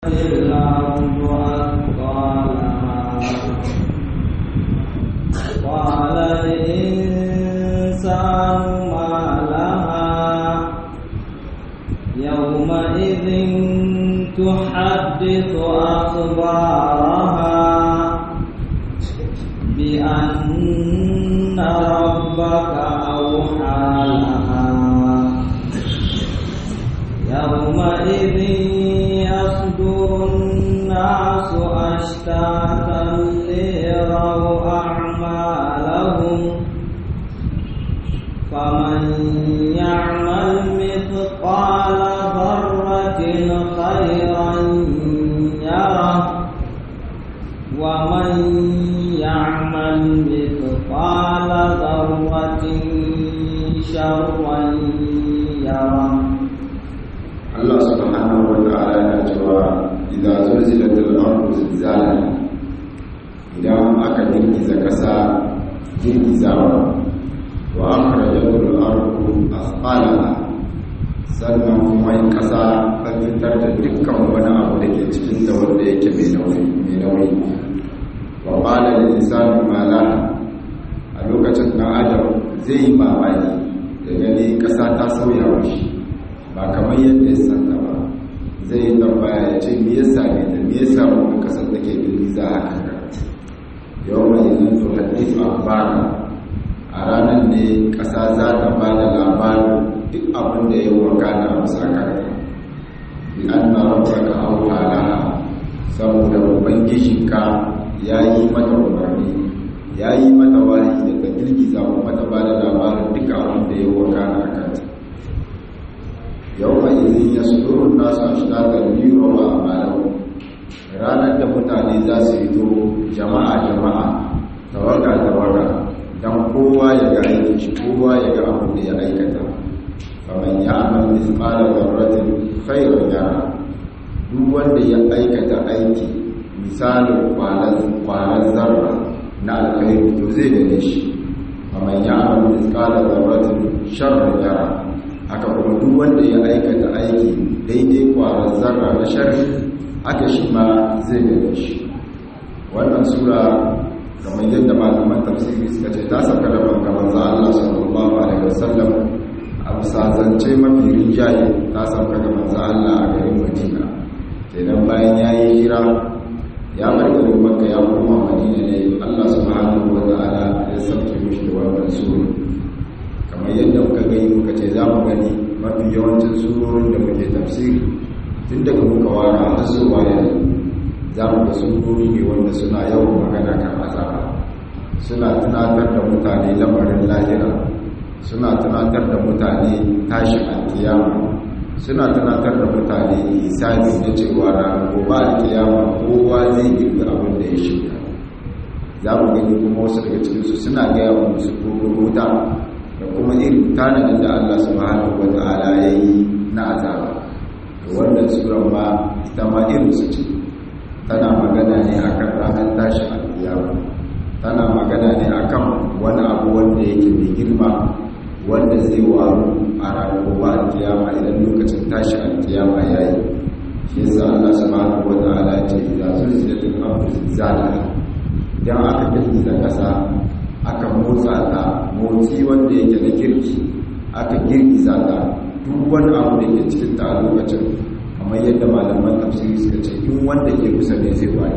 الأرض أثقالها قال الإنسان ما لها يومئذ تحدث أخبارها بأن ربك أوحى لها يومئذ يصدر الناس أشتاتا ليروا أعمالهم فمن يعمل مثقال ذرة خيرا يره ومن يعمل مثقال ذرة شرا يره Allah subhanahu wa ta'ala yana cewa idza zulzilatil ardu zilzalaha idan aka girgiza kasa girgizawa wa akhrajatul ardu asqalaha sannan kuma in kasa ta fitar da dukkan wani abu da ke cikin da wanda yake mai nauyi mai nauyi wa qala lil insani ma laha a lokacin dan adam zai yi mamaki da gani kasa ta sauya mishi ba kamar yadda ya santa ba zai yi tambaya ya ce me yasa ne da me yasa wani kasar da ke girgiza haka ga yau mai yin to hadithu akhbara a ranar ne kasa za ta ba da labarin duk abin da ya wakana a bisa karta bi anna rabbaka auha laha saboda ubangijinka ya yi mata umarni ya yi mata wahayi da ta girgiza kuma ta ba da labarin duk abin da ya wakana a kanta yau mai izin ya sudurun nasu a shiratar biro wa amalau ranar da mutane za su fito jama'a jama'a tawaga tawaga don kowa ya ga aikin shi kowa ya ga abin da ya aikata kamar ya amal misqala zarratin khairun yara duk wanda ya aikata aiki misalin kwanan zarra na alkhairu to zai gane shi kamar ya amal misqala zarratin sharrun yara haka kuma duk wanda ya aikata aiki daidai kwarar zarra na sharri haka shi ma zai gane shi wannan sura kamar yadda malaman tafsiri suka ce ta saka da banka manzo Allah sallallahu alaihi wasallam a bisa zance mafi rinjaye ta saka da manzo Allah a garin Madina kenan bayan yayi hira ya bar garin Makka ya koma Madina ne Allah subhanahu wa ta'ala ya sauke mishi da wannan sura kamar yadda muka gani muka ce za mu gani mafi yawancin surorin da muke tafsiri tun daga muka wara har zuwa yanzu za mu ga surori ne wanda suna yawan magana kan azaba suna tunatar da mutane lamarin lahira suna tunatar da mutane tashin alkiyama suna tunatar da mutane hisabi na cewa ranar gobe alkiyama kowa zai girbi abin da ya shiga za mu gani kuma wasu daga cikinsu suna gaya wa musu wuta da kuma irin tanadin da Allah subhanahu wa ta'ala ya yi na azaba da wannan suran ma ita ma irin su ce tana magana ne akan ranar tashin alkiyama tana magana ne akan wani abu wanda yake mai girma wanda zai waru a ranar gobe alkiyama idan lokacin tashin alkiyama ya yi shi yasa Allah subhanahu wa ta'ala ya ce idza zulzilatil ardu zilzalaha idan aka girgiza kasa aka motsa ta motsi wanda yake na kirki aka girgiza ta duk wani abu da ke cikin ta a lokacin kamar yadda malaman tafsiri suka ce in wanda ke kusa ne zai waye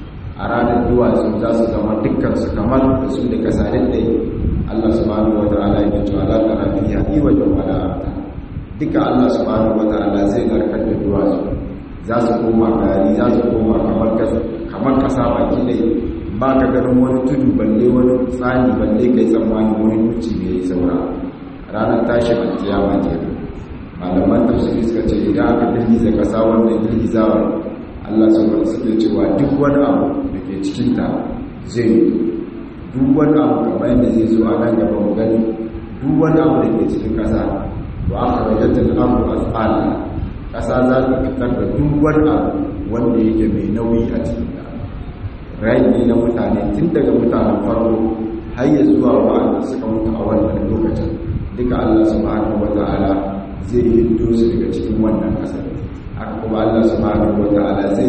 a ranar duwatsu za su zama dukkan su kamar da su da kasalin da Allah subhanahu wa ta'ala ya ce ala tara fiha iwajan wala amta duka Allah subhanahu wa ta'ala zai narkar da duwatsu za su koma gari za su koma kamar kasa kamar kasa baki dai ba ka ganin wani tudu balle wani tsani balle kai tsammani wani duci ne ya saura ranar tashin alkiyama ke malaman tafsiri suka ce idan aka girgiza kasa wannan girgizawar Allah subhanahu suke cewa duk wani abu da ke cikinta zai yi duk wani abu kamar yadda zai zo a nan gaba mu gani duk wani abu da ke cikin kasa wa aka rajatar abu asala kasa za ta fitar da duk wani abu wanda yake mai nauyi a cikinta rai ne na mutane tun daga mutanen farko har ya zuwa wa'anda suka mutu a wannan lokacin duka Allah subhanahu wata'ala zai hindo su daga cikin wannan kasar haka kuma Allah subhanahu wata'ala zai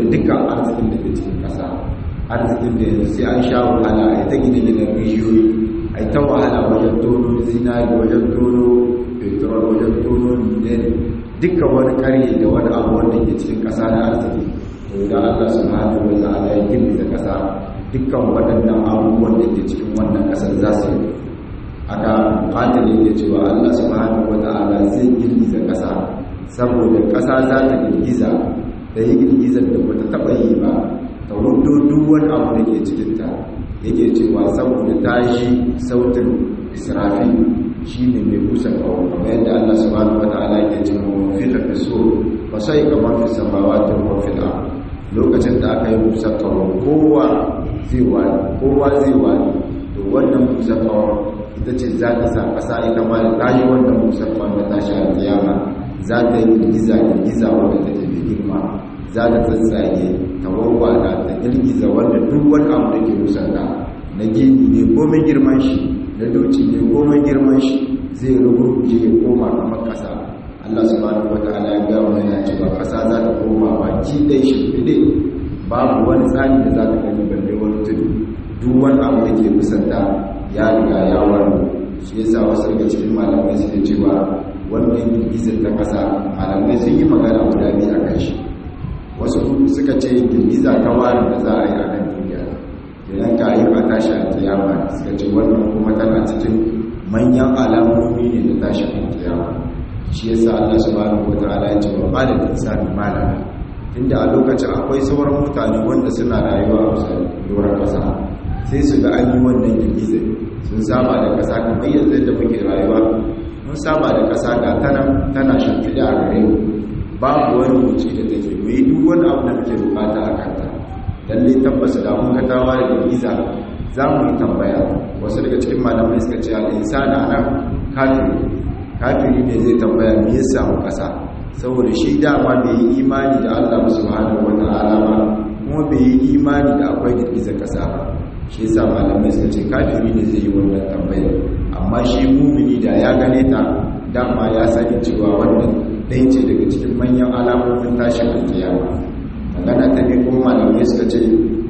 dukkan arzikin da ke cikin ƙasa arzikin da yanzu sai an sha wahala a yi ta gina gina rijiyoyi a yi ta wahala wajen tono zinari wajen tono petrol wajen tono ne dukkan wani karye da wani abu wanda ke cikin ƙasa na arziki to da Allah subhanahu wa ta'ala ya girgiza ƙasa dukkan waɗannan abubuwan da ke cikin wannan ƙasar za su yi aka ƙatar yake cewa Allah subhanahu wa ta'ala zai girgiza ƙasa saboda ƙasa za ta girgiza da yi girgizar da ba ta taɓa yi ba ta hudu duk wani abu da ke cikinta yake cewa saboda ta shi sautin israfi shi ne mai busa kawo kamar yadda Allah subhanahu wa ta'ala ke cewa wa fi lafi so ba sai kamar fi samawa ta wafi da lokacin da aka yi busa kawo kowa zai wani kowa zai wani to wannan busa kawo ita ce za ta sa ƙasa ita ma da tashi wannan busa kawo da tashi a kiyama za ta yi girgiza girgiza wanda take mai girma za ta tsatsage ta warwada ta girgiza wanda duk wani abu da ke musanta na gini ne komai girman shi na doci ne komai girman shi zai rugurguje ya koma kamar ƙasa Allah subhanahu wataala ya ga mana yana cewa ƙasa za ta koma baki ɗaya shi fide babu wani tsani da za ta gani balle wani tudu duk wani abu da ke musanta ya riga ya wani shi yasa wasu daga cikin malamai suke cewa wannan girgizar ta ƙasa malamai sun yi magana guda biyu a kan shi wasu suka ce girgiza ta wari da za a yi a kan duniya idan ka yi a tashi a kiyama suka ce wannan kuma tana cikin manyan alamomi ne da tashi a kiyama shi yasa Allah subhanahu wataala ya ce wa qala al-insanu ma lana tunda a lokacin akwai sauran mutane wanda suna rayuwa a kusa doron kasa sai su ga an yi wannan girgizar sun saba da kasa kamar yanzu da muke rayuwa mun saba da kasa ga tana tana shimfiɗa a gare mu babu wani wuce da take mu yi duk wani abu da muke bukata a kanta lalle tabbas da mun ga tawa da girgiza za mu yi tambaya wasu daga cikin malamai suka ce al-insana nan kafiri kafiri ne zai tambaya me ya samu kasa saboda shi dama bai yi imani da Allah subhanahu wata'ala ba kuma bai yi imani da akwai girgizar kasa ba shi yasa malamai suka ce kafiri ne zai yi wannan tambayar amma shi mumini da ya gane ta dama ya sani cewa wannan ɗaya ce daga cikin manyan alamomin tashin alkiyama magana ta ne kuma malamai suka ce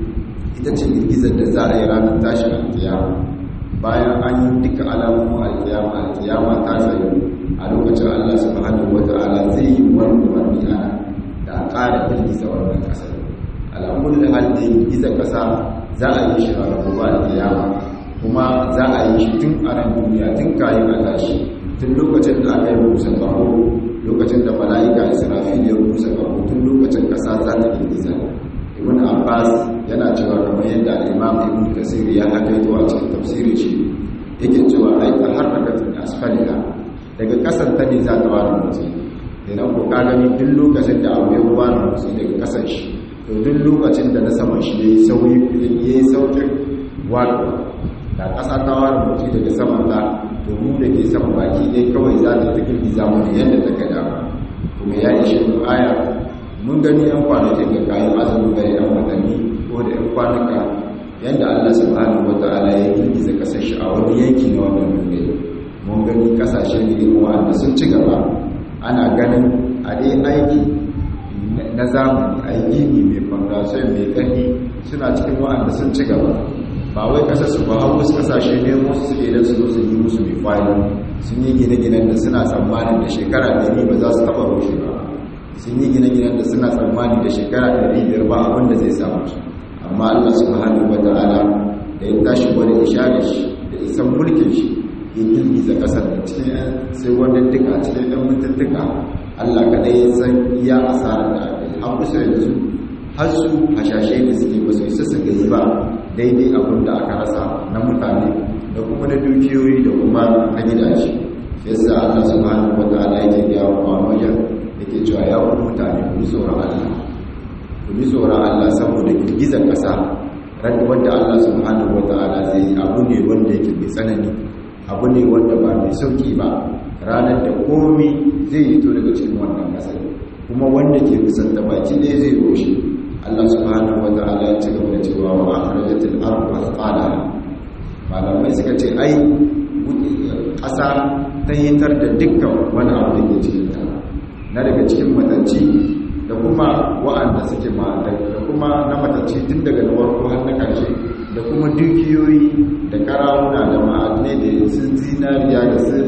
ita ce girgizar da za a yi ranar tashin alkiyama bayan an yi duka alamomin alkiyama alkiyama ta tsayo a lokacin allah subhanahu wa ta'ala zai yi wani wani ana da a ƙara girgiza wannan ƙasar alamun da hal da girgizar ƙasa za a yi shi a rabuwa alkiyama kuma za a yi shi tun a ran duniya tun kayan a tashi tun lokacin da aka yi musa ƙaho lokacin da mala'ika israfil ya musa ƙaho tun lokacin ƙasa za ta girgiza ibn abbas yana cewa kamar yadda al-imam ibn kasir ya hakaito a cikin tafsirin shi yake cewa ai ta harakatin asfalika daga kasan ta ne za ta wani motsi idan ko ka gani duk lokacin da abu ya wani motsi daga kasan shi to duk lokacin da na saman shi yayi sauyi yayi saukin wato da kasa ta wani motsi daga saman ta to mu da ke sama baki dai kawai za ta tafi biza mu yadda ta ga dama kuma ya ishe mu aya mun gani yan kwanakin ga kayan azumi ga yan watanni ko da yan kwanuka yadda Allah subhanahu wata'ala ya girgiza kasar shi a wani yanki na wannan duniya mun gani kasashe ne wanda sun ci gaba ana ganin a dai aiki na zamani a yi gini mai fondation mai ƙarfi suna cikin wa'anda sun ci gaba ba wai kasar su ba har wasu kasashe ne wasu suke da su zo su yi musu mai fayi sun yi gine-ginen da suna tsammanin da shekara ɗari ba za su taɓa rushe ba sun yi gine-ginen da suna tsammani da shekara 500 ba abinda zai samu su amma Allah subhanahu wa ta'ala da ya tashi wani ishari shi da isan mulkin shi ya girgiza kasar da cikin sai wani duka cikin ɗan mutuntuka Allah kaɗai ya san iya asarar da aka yi har kusa yanzu har su hashashe da suke ba su isa su gani ba daidai abin da aka rasa na mutane da kuma na dukiyoyi da kuma na gidaje yasa Allah subhanahu wa ta'ala yake gaya wa wajen yake cewa ya wani mutane ku tsoron Allah ku bi tsoron Allah saboda girgizar ƙasa wanda Allah subhanahu wa ta'ala zai yi abu ne wanda yake mai tsanani abu ne wanda ba mai sauki ba ranar da komi zai yi to daga cikin wannan ƙasar kuma wanda ke kusanta baki ɗaya zai roshe Allah subhanahu wa ta'ala ya ci gaba da cewa wa akhrajatil ardu athqalaha malamai suka ce ai ƙasa ta yitar da dukkan wani abu da ke cikin ta na daga cikin matanci da kuma wa'anda suke ma da kuma na matacce tun daga na farko har na ƙarshe da kuma dukiyoyi da karawuna da ma'adinai da sun zinariya da sun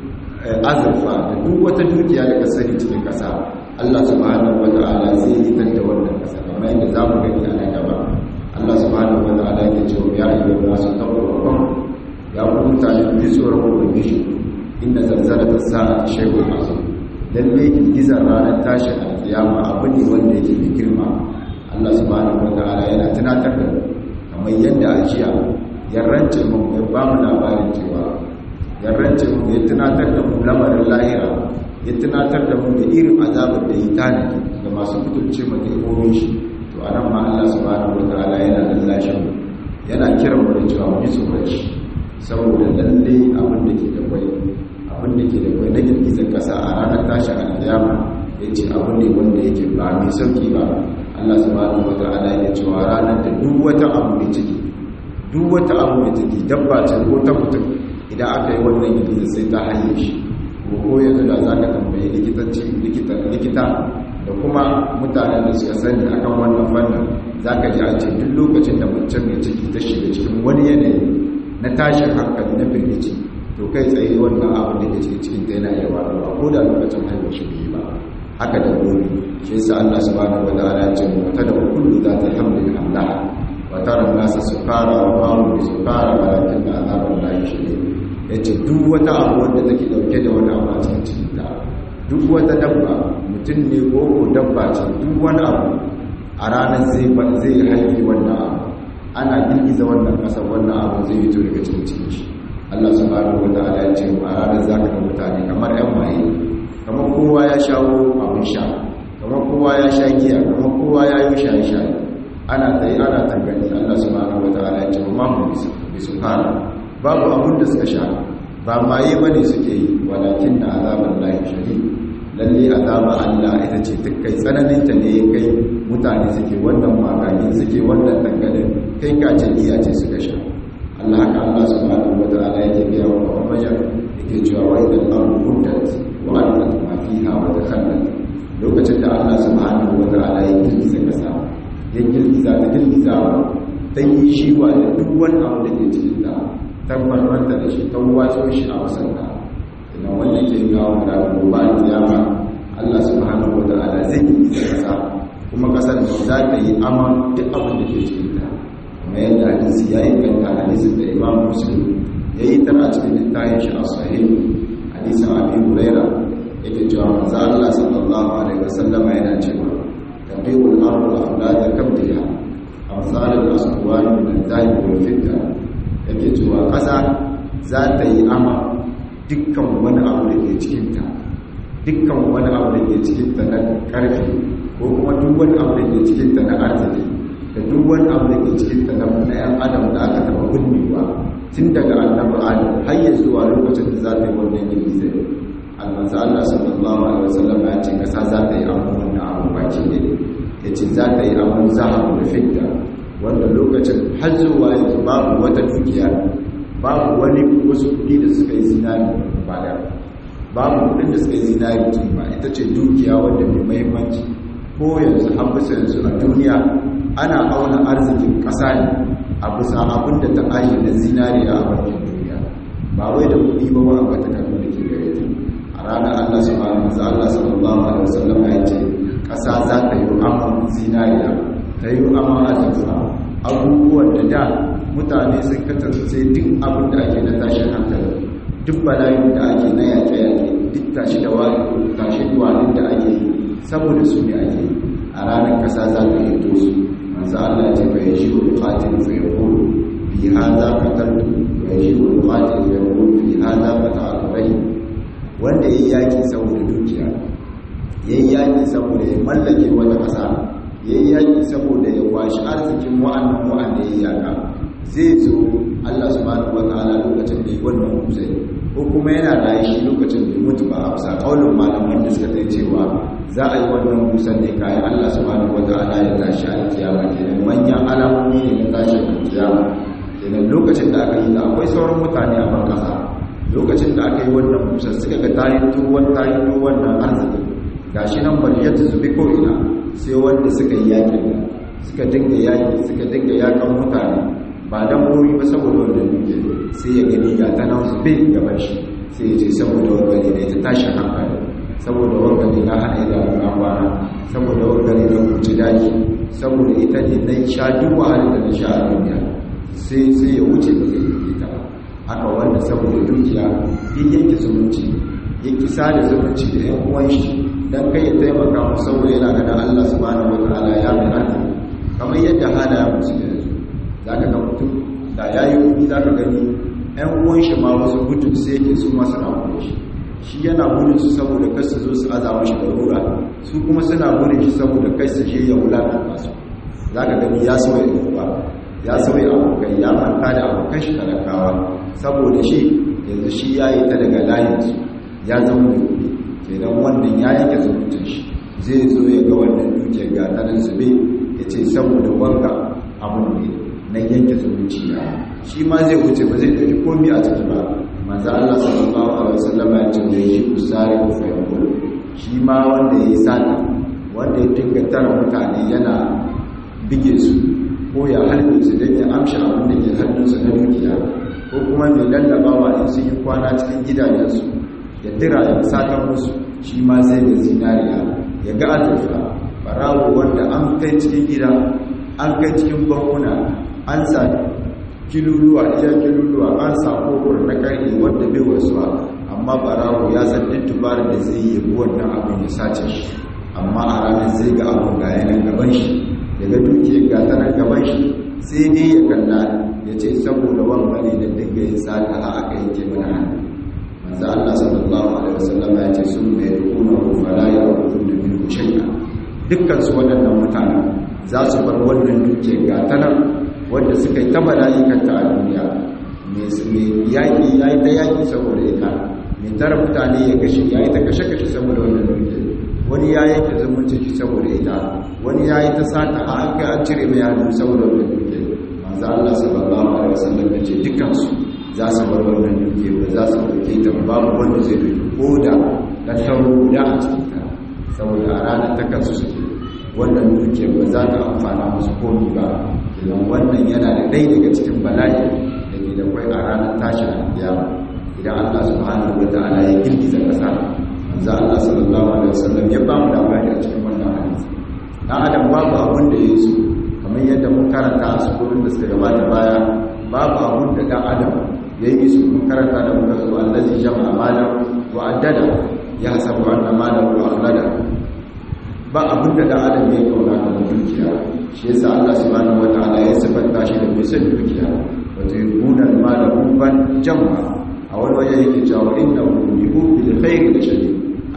azurfa da duk wata dukiya da ka sani cikin ƙasa Allah subhanahu wa ta'ala zai yi da wannan ƙasa kamar yadda za mu gani a nan gaba Allah subhanahu wa ta'ala ke cewa ya yi wa masu tabbatar ya ku mutane ku ji tsoron ubangiji inda zanzara ta sa a shaikul masu lalle girgizar ranar tashin alkiyama abu ne wanda yake da girma Allah subhanahu wa ta'ala yana tunatar da kamar yadda a jiya yarrance mu ya ba mu labarin cewa yarrance mu ya tunatar da mu lamarin lahira ya tunatar da mu da irin azabar da yi tanadi ga masu mutunce mataimakin shi to a nan ma Allah subhanahu wa ta'ala yana lallashin mu yana kiran mu da cewa mu ji tsoron shi saboda lalle abin da ke da kwai abin da ke da kwai na girgizar kasa a ranar tashin alkiyama ya ce abu ne wanda yake ba mai sauki ba Allah subhanahu wa ta'ala ya cewa ranar da duk wata abu mai ciki duk wata abu mai ciki dabba ce ko ta mutum idan aka yi wannan girgizar sai ta hanyar shi ko yanzu da za ka tambayi likitanci likita da kuma mutanen da suka sani akan wannan fannin za ka ji a ce duk lokacin da mutum mai ciki ta shiga cikin wani yanayi na tashin hankali na firgici to kai tsaye wannan abin da ke cikin cikin ta yana iya faruwa ko da lokacin haihuwar shi bai ba haka da gobe shi yasa Allah subhanahu wa ta'ala ya ce mu ta da kullu za ta hamdin Allah wa tara nasa sukara wa ma bi sukara walakin azabun lahi shadid yace duk wata abu wanda take dauke da wani abu a cikin cikin ta duk wata dabba mutum ne ko ko dabba ce duk wani abu a ranar zai zai haifi wannan abu ana girgiza wannan kasar wannan abu zai fito daga cikin cikin shi Allah subhanahu wa ta'ala ya ce a ranar zaka ga mutane kamar yan maye kamar kowa ya shawo abin sha kamar kowa ya sha giya kamar kowa ya yi shaye-shaye ana tsaye ana tangani Allah subhanahu wa ta'ala ya ce ma mu bi su fara babu abin da suka sha ba maye bane suke yi walakin na azaban lahi shadid lalle azaba Allah ita ce ta kai tsananin ta ne kai mutane suke wannan magani suke wannan tangalin kai kace iya ce suka sha Allah haka Allah subhanahu wa ta'ala yake biya wa Muhammad yake cewa wa idan ardu muddat wa alqat ma fiha wa takhallat lokacin da Allah subhanahu wa ta'ala ya girgiza kasa ya girgiza ta girgiza ta yi shi wa da duk wani abu da ke cikin ta tabbatar da shi ta wato shi a wasanta idan wannan ke kawo da gobe kiyama Allah subhanahu wa ta'ala zai girgiza kasa kuma kasar za ta yi ama duk abin da ke cikin ta kuma yadda hadisi ya inganta hadisin da imam muslim ya yi tana cikin littafin shi a sahih hadisin abi huraira yake cewa manzo Allah sallallahu alaihi wasallam yana cewa tabiul ardu aflada kabdiha amsal al-aswan min al-zahib wal fidda yake cewa kasa za ta yi ama dukkan wani abu da ke cikin ta dukkan wani abu da ke cikin ta na karfi ko kuma duk wani abu da ke cikin ta na arziki da duk wani abu da ke cikin ta na ɗayan adam da aka taɓa gunnewa tun daga annabi adam har ya zuwa lokacin da za ta yi wannan girgizar almanzu allah sallallahu alaihi wasallam ya ce kasa za ta yi abu wannan abu baki ne ya ce za ta yi abu zahabu da fidda wanda lokacin har zuwa yanzu babu wata dukiya babu wani wasu kuɗi da suka yi zinari ba da babu kuɗin da suka yi zinari kima ita ce dukiya wanda mai mahimmanci ko yanzu an bisa yanzu a duniya ana auna arzikin ƙasa ne a bisa abin da ta ayi na zinariya a bakin duniya ba wai da kuɗi ba wa ba ta karfi da ke gare ta a ranar allah su mara maza allah sallallahu alaihi wasallam ya ce ƙasa za ta yi amon zinariya ta yi amon azurfa abubuwan da da mutane sun kasance duk abin da ake na tashin hankali duk bala'in da ake na yaƙe-yaƙe duk tashi da wani tashi duwanin da ake yi saboda su ne ake yi a ranar ƙasa za ta yi to su manzo Allah ce fa yaji wa qatil fa yaqul fi hadha qataltu wa yaji wa qatil fa yaqul fi hadha qata'tu rai wanda yayi yaki saboda dukiya yayi yaki saboda ya mallake wata kasa yayi yaki saboda ya kwashi arzikin wa'annan wa'anda yayi yaka zai zo Allah subhanahu wataala lokacin da yi wannan kusai ko kuma yana da shi lokacin da mutu ba a bisa kaulin malaman da suka tai cewa za a yi wannan busan ne kayan Allah subhanahu wataala ya tashi a kiyama kenan manyan alamomi ne na tashi a kiyama kenan lokacin da aka yi da akwai sauran mutane a ban kasa lokacin da aka yi wannan busan suka ga tayi tuwon tayi wannan arziki gashi nan bari ya zubi ko ina sai wanda suka yi yakin suka dinga yaki suka dinga yakan mutane ba dan bori ba saboda wannan duke sai ya gani ga ta nan zube gaban shi sai ya ce saboda wani ne ta tashi hankali saboda wani na hana idanu na kwana saboda wani na kuci daji saboda ita ne na sha duk wahalar da na sha a duniya sai sai ya wuce ba zai yi ta ba haka wanda saboda dukiya ya yanke zumunci ya kisa da zumunci da yan uwan shi dan kai ya taimaka mu saboda yana ganin Allah subhanahu wataala ya mai arziki kamar yadda halaye musu yanzu zaka ga mutum da yayi kuɗi zaka gani yan uwan shi ma wasu gudun sai yake su ma suna gudun shi shi yana gudun su saboda kar su zo su azama shi da rura su kuma suna gudun shi saboda kai su je ya wulakanta su zaka gani ya sauya uwa ya sauya abokai ya manta da abokan shi talakawa saboda shi yanzu shi ya yi ta daga layinsu ya zama mai kuɗi kenan wannan ya yanke zumuncin shi zai zo ya ga wannan duke ga tanar zube ya ce saboda wanka abun ne na yanke zumunci ya shi ma zai wuce ba zai ɗauki komi a ciki ba manzo Allah sallallahu alaihi wasallam ya ce da yi usari ku fayyul shi ma wanda ya yi sata wanda ya dinga tara mutane yana bige su ko ya halbe su don ya amshi abin da ke hannunsu na dukiya ko kuma mai lallabawa in sun yi kwana cikin gidajensu ya dira ya satan musu shi ma zai ga zinariya ya ga azurfa barawo wanda an kai cikin gida an kai cikin bankuna an sa kiluluwa iya kiluluwa an sa kofar na karni wanda bai wasuwa amma barawo ya san duk tubarar da zai yi wannan abin ya sace shi amma a ranar zai ga abin ga yanar gaban shi daga dukiyar gata nan gaban shi sai dai ya kalla ya ce saboda wangane da dinga yin sata a aka yanke mana hannu manzo Allah sallallahu alaihi wasallam ya ce sun mai rukuna ko fala ya rukun da min shay'a dukkan su waɗannan mutanen za su bar wannan dukiyar gata nan wanda suka yi ta mala'ikanta a duniya mai yaƙi ya yi ta yaƙi saboda ita mai tara mutane ya kashe ya yi ta kashe-kashe saboda wannan dukiyar wani ya yanke zumunci shi saboda ita wani ya yi ta sata a an kai an cire mai hannu saboda wannan duke manzo Allah sallallahu alaihi wasallam ya ce dukansu za su bar wannan duke ba za su dauke ta babu wanda zai dauki ko da dan tauro guda a cikin ta saboda a ranar ta kansu suke wannan duke ba za ta amfana musu komi ba idan wannan yana da ɗaya daga cikin bala'i da ke da kwai a ranar tashin alkiyama idan Allah subhanahu wa ta'ala ya girgiza ƙasa manzo Allah sallallahu alaihi wasallam ya ba mu labari a cikin wannan hadisi dan adam babu abun da ya so kamar yadda mun karanta a sukurin da suka gabata baya babu abun da dan adam ya yi su mun karanta da muka zo allazi jama'a malam wa addada ya hasabu anna malam wa akhlada ba abun da dan adam ya kauna kamar dukiya shi yasa Allah subhanahu wataala ya sifanta shi da mai son dukiya wato yuna malam ban jama'a a wani waje yake cewa innahu yuhibbu bil khairi da shadid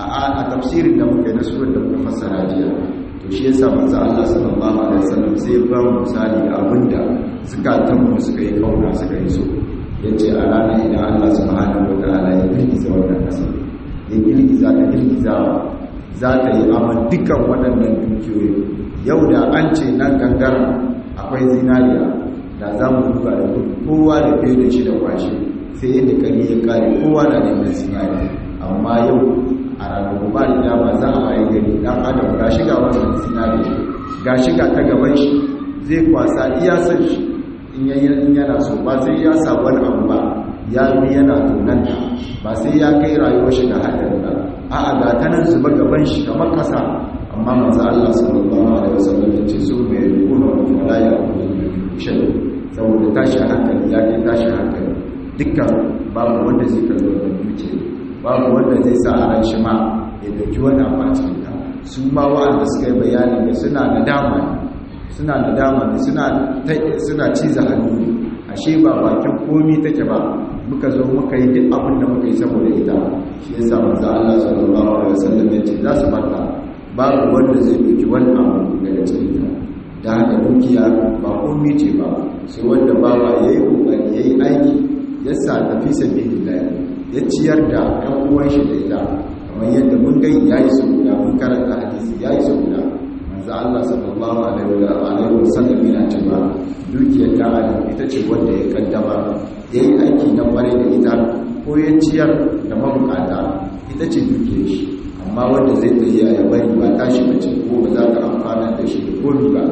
a tafsirin da muka yi na surar da muka fassara jiya to shi yasa manzo Allah sallallahu alaihi wasallam sai ba mu misali da abinda zukatan mu suka yi kauna suka yi so yace a ranar idan Allah subhanahu wataala ya girgiza wannan kasa ya girgiza ta girgiza za ta yi amma dukkan waɗannan dukiyoyi yau da an ce nan gangara akwai zinariya da za mu duba da kowa da fiye da shi da kwashe sai yadda kari ya kare kowa na neman zinariya amma yau a ranar gobe da dama za a waye gari dan adam ga shiga wannan sinari ga shiga ta gaban shi zai kwasa iya san shi in yana so ba sai ya sa wani abu ba ya bi yana tunan ba sai ya kai rayuwar shi da hadari ba a'a ga ta nan zuba gaban shi kamar kasa amma manzo Allah sallallahu alaihi wasallam ya ce su mai rukuna wa malaya shan saboda tashi hankali ya kai tashi hankali dukkan babu wanda zai kalli wannan dukiya babu wanda zai sa a ran shi ma ya dauki wani abu a cikin ta su ma wa'anda suka yi bayani da suna nadama ne suna nadama ne suna suna ciza hannu ne ashe ba bakin komi take ba muka zo muka yi duk abin da muka yi saboda ita shi yasa manzo Allah sallallahu alaihi wasallam ya ce za su barka babu wanda zai dauki wani abu daga cikin ta da haka dukiya ba komi ce ba sai wanda bawa yayi kokari yayi aiki ya sa tafi sabilillah ya ciyar da ɗan uwan shi da ita kamar yadda mun gai ya yi su guda mun karanta hadisi ya yi su guda manzo Allah sallallahu alaihi wa sallam yana cewa dukiyar ta adam ita ce wanda ya kaddama ya yi aiki na kware da ita ko ya ciyar da mabukata ita ce dukiyar shi amma wanda zai tsaye ya bari ba tashi bace ko ba za ta amfana da shi da komi ba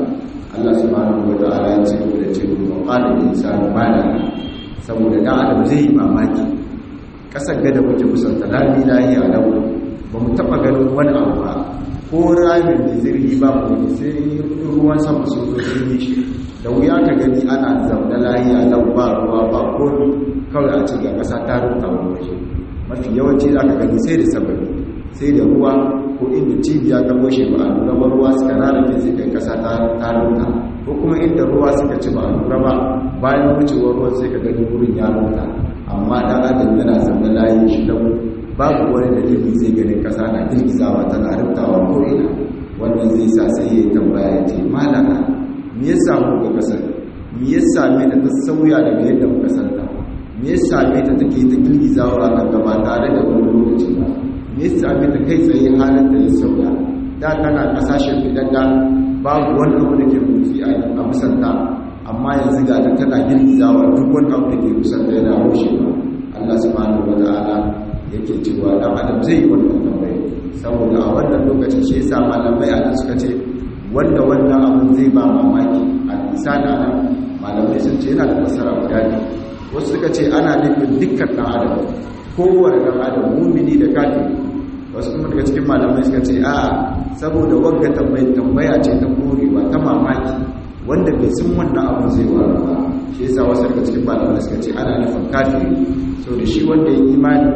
Allah subhanahu wa ta'ala ya ce da ce wa qala al-insanu ma la saboda dan adam zai yi mamaki kasar gada muke kusanta lami lahiya lau ba mu taba ganin wani abu ba ko ramin da zirgi ba mu sai ruwan sama sun zo sun shi da wuya ka gani ana zaune lahiya lau ba ruwa ba ko kawai a cikin kasa ta rubuta wani waje mafi yawanci za ka gani sai da sababi sai da ruwa ko inda cibiya ta goshe ba a lura ba ruwa suka rarrafe sai kai kasa ta rubuta ko kuma inda ruwa suka ci ba a lura ba bayan wucewar ruwan sai ka gani wurin ya rubuta amma dan adam yana zaune layin shi lau babu wani dalili zai ganin kasa na girgizawa tana rubtawa ko ina wannan zai sa sai ya tambaya ya ce malaka me ya samu ga kasar me ya same ta ta sauya daga yadda muka santa me ya same ta take ta girgizawa kan gaba tare da wani lokaci ba me ya same ta kai tsaye halin ta ya sauya da tana kasashen fidanda babu wani abu da ke motsi a musanta amma yanzu ga ta tana girgizawa duk wani abu da ke musanta yana rushewa Allah subhanahu wa ta'ala yake cewa dan adam zai yi wannan tambaye saboda a wannan lokacin shi yasa malamai a suka ce wanda wannan abin zai ba mamaki a misali nan malamai sun ce yana da fasara guda ne wasu suka ce ana nufin dukkan dan adam kowane dan adam mumini da kafiri wasu kuma daga cikin malamai suka ce a saboda wagga tambaya tambaya ce ta korewa ta mamaki wanda bai san wannan abin zai waru ba shi yasa wasu daga cikin malamai suka ce ana nufin kafiri so da shi wanda ya imani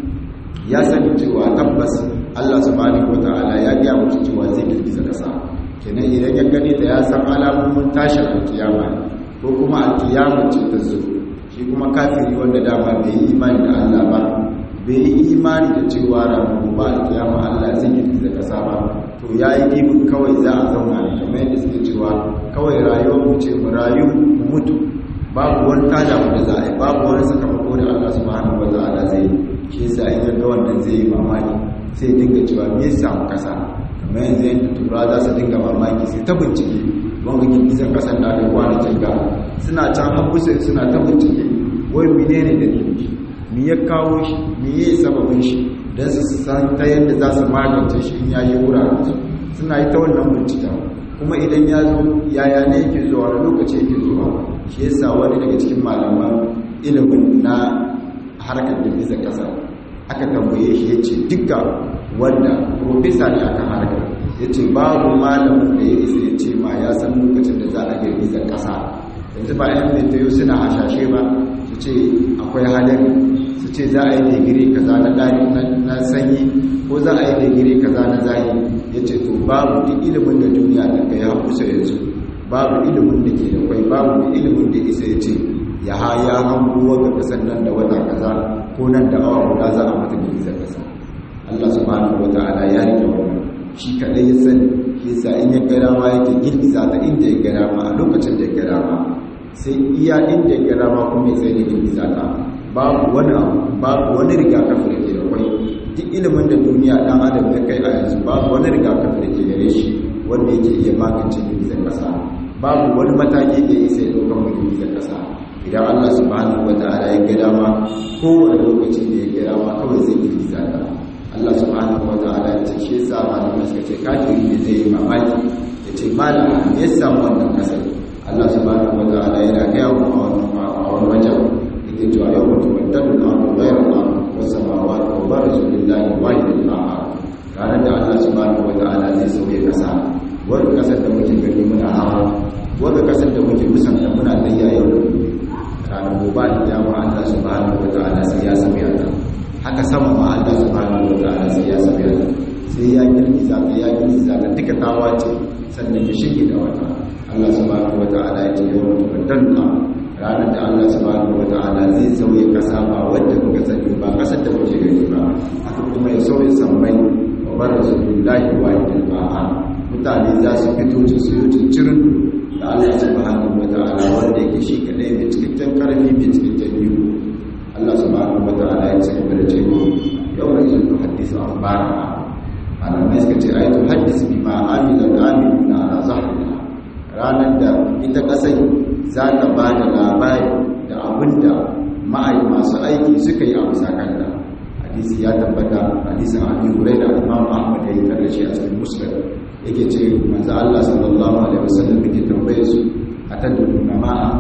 ya sani cewa tabbas Allah subhanahu wataala ya ga mutu cewa zai girgiza kasa kenan idan ya gani da ya san alamomin tashin alkiyama ko kuma alkiyama ce ta zo shi kuma kafiri wanda dama bai yi imani da Allah ba bai yi imani da cewa ranar ba alkiyama Allah zai girgiza kasa ba to ya yi ibin kawai za a zauna ne kamar yadda suke cewa kawai rayuwar mu ce mu rayu mu mutu babu wani tada mu da za a yi babu wani sakamako da Allah subhanahu wa ta'ala zai yi shi yasa in ga wannan zai yi mamaki sai dinga cewa me yasa mu kasa kamar yanzu yadda tura za su dinga mamaki sai ta bincike wanga girgizar kasar da aka kwana ga suna can habusa suna ta bincike wai menene dalilin shi me ya kawo shi me ya sababin shi don su san ta yadda za su magance shi in yayi wuraren su suna yi ta wannan binciken kuma idan ya zo yaya ne yake zuwa wani lokaci yake zuwa shi yasa wani daga cikin malaman ilimin na harkar girgizar kasa aka tambaye shi ya ce duka wanda profesa ne akan harkar ya ce babu malamin da ya isa ya ce ma ya san lokacin da za a girgizar kasa yanzu ba yan metayo suna hashashe ba su ce akwai hadari su ce za a yi digiri kaza na ɗari na sanyi ko za a yi digiri kaza na zahi ya ce to babu duk ilimin da duniya da ka ya kusa yanzu babu ilimin da ke da kwai babu da ilimin da isa ya ce ya ha ya hango ga kasan nan da wata kaza ko nan da awa guda za a mata girgizar kasa Allah subhanahu wata'ala ya rike wannan shi kadai ya sani yasa in ya gara ma yake girgiza ta inda ya gara ma a lokacin da ya gara ma sai iya inda ya gara ma kuma ya tsaye da girgiza ta babu wani abu babu wani rigakafi da ke da kwai duk ilimin da duniya dan adam ya kai a yanzu babu wani rigakafi da ke gare shi wanda yake iya magance girgizar kasa babu wani mataki da ya isa ya ɗaukar mu girgizar kasa idan Allah subhanahu wataala ya ga dama kowane lokaci da ya ga dama kawai zai girgiza ta Allah subhanahu wataala ya ce shi yasa malamai suka ce kafiri ne zai yi mamaki ya ce malam me yasa wannan kasar Allah subhanahu wataala yana ga yawo a wani wajen yake cewa yau mutum baddalu na abu ghayra al-ard wa samawati wa barazu lillahi wahidil qahhar ranar da Allah subhanahu wataala zai sauye kasa wani kasar da muke gani muna hawa wani kasar da muke musanta muna tayya yau da gobe ranar gobe da dama Allah subhanahu wataala sai ya sauya ta haka sama ma Allah subhanahu wataala sai ya sauya ta sai ya girgiza ta ya girgiza ta duka tawa ce sannan ya shige da wata Allah subhanahu wataala ya ce yau mutum baddalu ranar da Allah subhanahu wata'ala zai sauye kasa ba wanda kuka sani ba kasar da kuke gani ba haka kuma ya sauye sammai wa bar rasulullahi wa idil ba'a mutane za su fito su su yi cincirin da Allah subhanahu wata'ala wanda yake shi kadai mai cikakken karfi mai cikakken biyu Allah subhanahu wata'ala ya ce da cewa yau da yin hadisi an bara malamai suka ce ayatu hadisi bima amila da amiluna ala zahriha ranar da ita kasai za ta ba da labari da abin da ma'ai masu aiki suka yi a musakanta hadisi ya tabbata hadisin abi huraira imam ahmad ya yi tare shi a cikin muslim yake ce manzo Allah sallallahu alaihi wasallam yake tambaye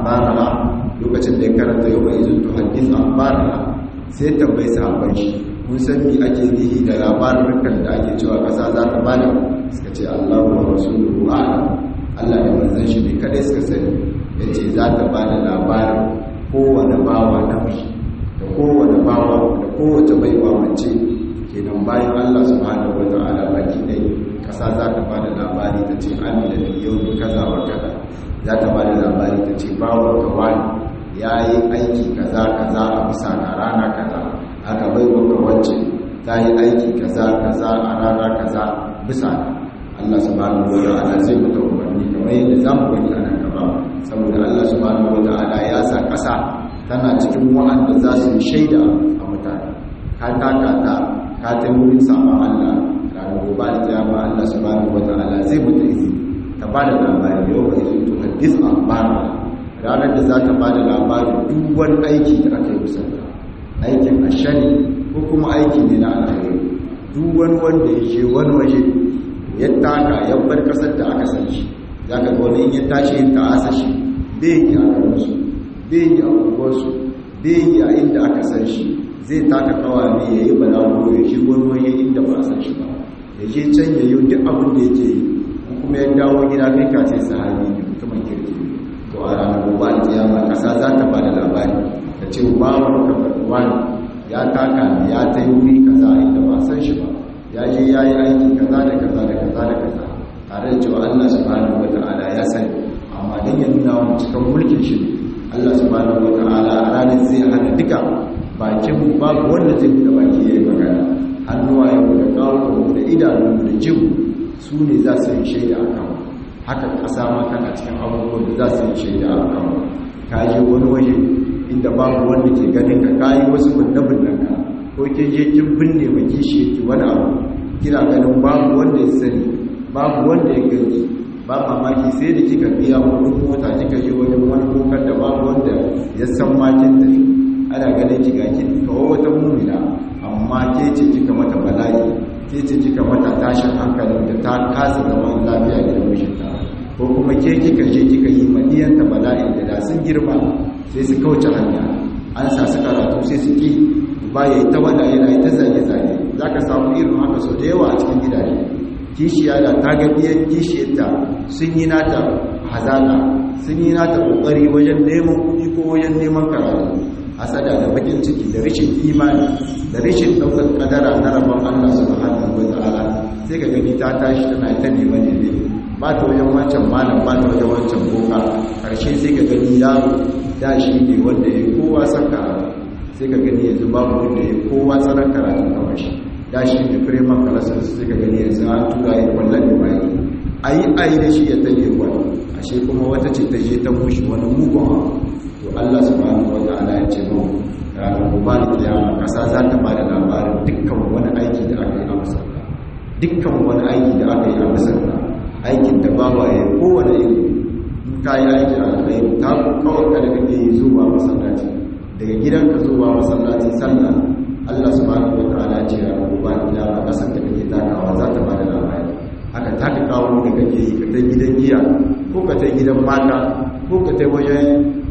akhbaraha lokacin da ya karanta yau mai izin tuhaddis akhbaraha sai tambayi sahabban shi mun san me ake nihi da labarin da ake cewa kasa za ta bada suka ce Allahu wa rasuluhu a'lam Allah da manzon shi ne kadai suka sani yace za ta bada labarin kowane bawa namiji da kowane bawa da kowace baiwa mace kenan bayan Allah subhanahu wata'ala baki dai kasa za ta bada labari ta ce amina da yau kaza wa kaza za ta bada labari ta ce bawa ka wani ya yi aiki kaza kaza a bisa na rana kaza aka bai wa wacce ta yi aiki kaza kaza a rana kaza bisa Allah subhanahu wata'ala zai mata umarni kamar yadda za mu gani a nan gaba saboda Allah subhanahu wata'ala ya sa kasa tana cikin wa'anda za su yi shaida a mutane ka taka ta ka ta wurin saman Allah ranar gobe da kiyama Allah subhanahu wata'ala zai mata izini ta ba da labari yau ba izini to hadis akhbara ranar da za ta ba da labarin duk wani aiki da aka yi musanta aikin ashari ko kuma aiki ne na alkhairi duk wani wanda ya je wani waje ya taka ya bar kasar da aka san shi za ka ga wani in ya tashi yin ta'asa shi bai yi a garinsu bai yi a unguwarsu bai yi a inda aka san shi zai taka kawa ne ya yi balaguro ya shi wani waje inda ba a san shi ba ya je can ya yi duk abin da yake yi kuma ya dawo gida kai ka ce sahabi ne mutumin kirki to a ranar gobe alkiyama kasa za ta ba da labari ta ce bawan ka wani ya taka ne ya ta yi wuri kaza inda ba san shi ba ya je ya yi aiki kaza da kaza da kaza da kaza tare da cewa Allah subhanahu wata'ala ya sani amma dan ya nuna wa cikin mulkin shi Allah subhanahu wata'ala a ranar zai hana duka bakin babu wanda zai buɗe baki ya yi magana hannuwa ya da kawo da idanu da jin su ne za su yi shaida a kan haka ƙasa ma tana cikin abubuwan da za su yi shaida a kan ka je wani waje inda babu wanda ke ganin ka kayi wasu binne-binnen ka ko ke je kin binne ma kishi yake wani abu kina ganin babu wanda ya sani babu wanda ya gani ba mamaki sai da kika biya kudin mota kika je wajen wani kokar da babu wanda ya san makin da ana ganin ki ga ki kawo wata mumina amma ke ce kika mata bala'i ke ce kika mata tashin hankalin da ta kasa zaman lafiya da mijinta ko kuma ke kika je kika yi madiyanta bala'i da da sun girma sai su kauce hanya an sa su karatu sai su ki ba ya yi ta wada yana yi ta zage-zage za ka samu irin haka sau da yawa a cikin gidaje kishiya da ta ga biyan kishiyarta sun yi nata hazaka sun yi nata kokari wajen neman kuɗi ko wajen neman karatu hasada da bakin ciki da rishin imani da rishin ɗaukar kadara na rabon Allah subhanahu wa ta'ala sai ka gani ta tashi tana ta neman ne ba ta wajen wancan malam ba ta wajen wancan boka karshe sai ka gani yaro da shi ne wanda ya kowa san karatu sai ka gani yanzu babu wanda ya kowa tsaron karatu kamar shi da shi ne fireman kalasar sai ka gani yanzu an tura yi kwallon da bayi a yi a yi da shi ya tare wani ashe kuma wata ce ta je ta mushi wani mugun to allah subhanahu wa ta'ala ya ce mau ranar gobe da kiyama kasa za ta ba da labarin dukkan wani aiki da aka yi a masarka dukkan wani aiki da aka yi a masarka aikin da bawa ya kowane iri in ka yi aiki a alkhairi ta kawai ka da kake yi zuwa masallaci daga gidanka zuwa masallaci sallah Allah subhanahu wa ta'ala ce ya ruba ila ba kasar da kake takawa za ta bada labari haka ta ka kawo da kake yi ka ta gidan giya ko ka ta gidan mata ko ka ta wajen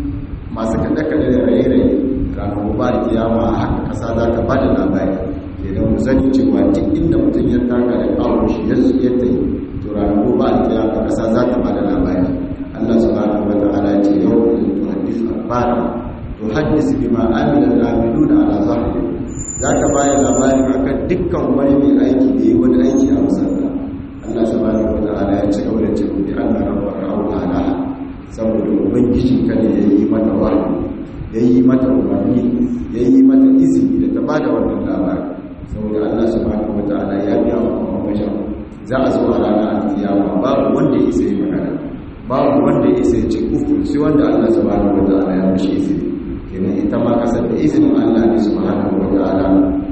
masu kada kada da raye-raye ranar ruba da kiyama haka kasa za ta bada labari idan mu sani cewa duk inda mutum ya taka da kawo shi ya ya ta yi to ranar ruba da kiyama kasa za ta bada labari Allah subhanahu wa ta'ala ce yau da tuhaddisu akhbara tuhaddis bima amila al-amiluna ala zahiri zaka bayar labarin akan dukkan wani mai aiki da yi wani aiki a musalla Allah subhanahu wataala ya ci gaba da cewa bi anna rabbaka awhala saboda ubangijin ka ne yayi mata wahayi yayi mata umarni yayi mata izini da ta bada wannan labari saboda Allah subhanahu wataala ya biya wa kuma wajen za a zo a ranar kiyama babu wanda ya isa yi magana babu wanda ya isa ya ce uku sai wanda Allah subhanahu wataala ya mishi izini kenan ita ma kasar da izinin Allah ne subhanahu wa ta'ala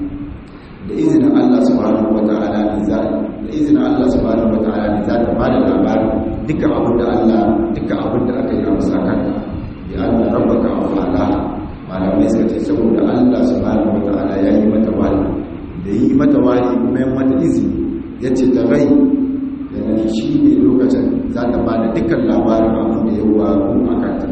da izinin Allah subhanahu wa ta'ala ne za da izinin Allah subhanahu wa ta'ala ne za ta bada labarin dukkan abin da Allah dukkan abin da aka yi a musakan ya Allah rabbaka wa ta'ala malamai suka ce saboda Allah subhanahu wa ta'ala ya yi mata wani da yi mata wani kuma ya mata izini ya ce ta rai da shi ne lokacin za ta bada dukkan labarin abin da ya wa a kanta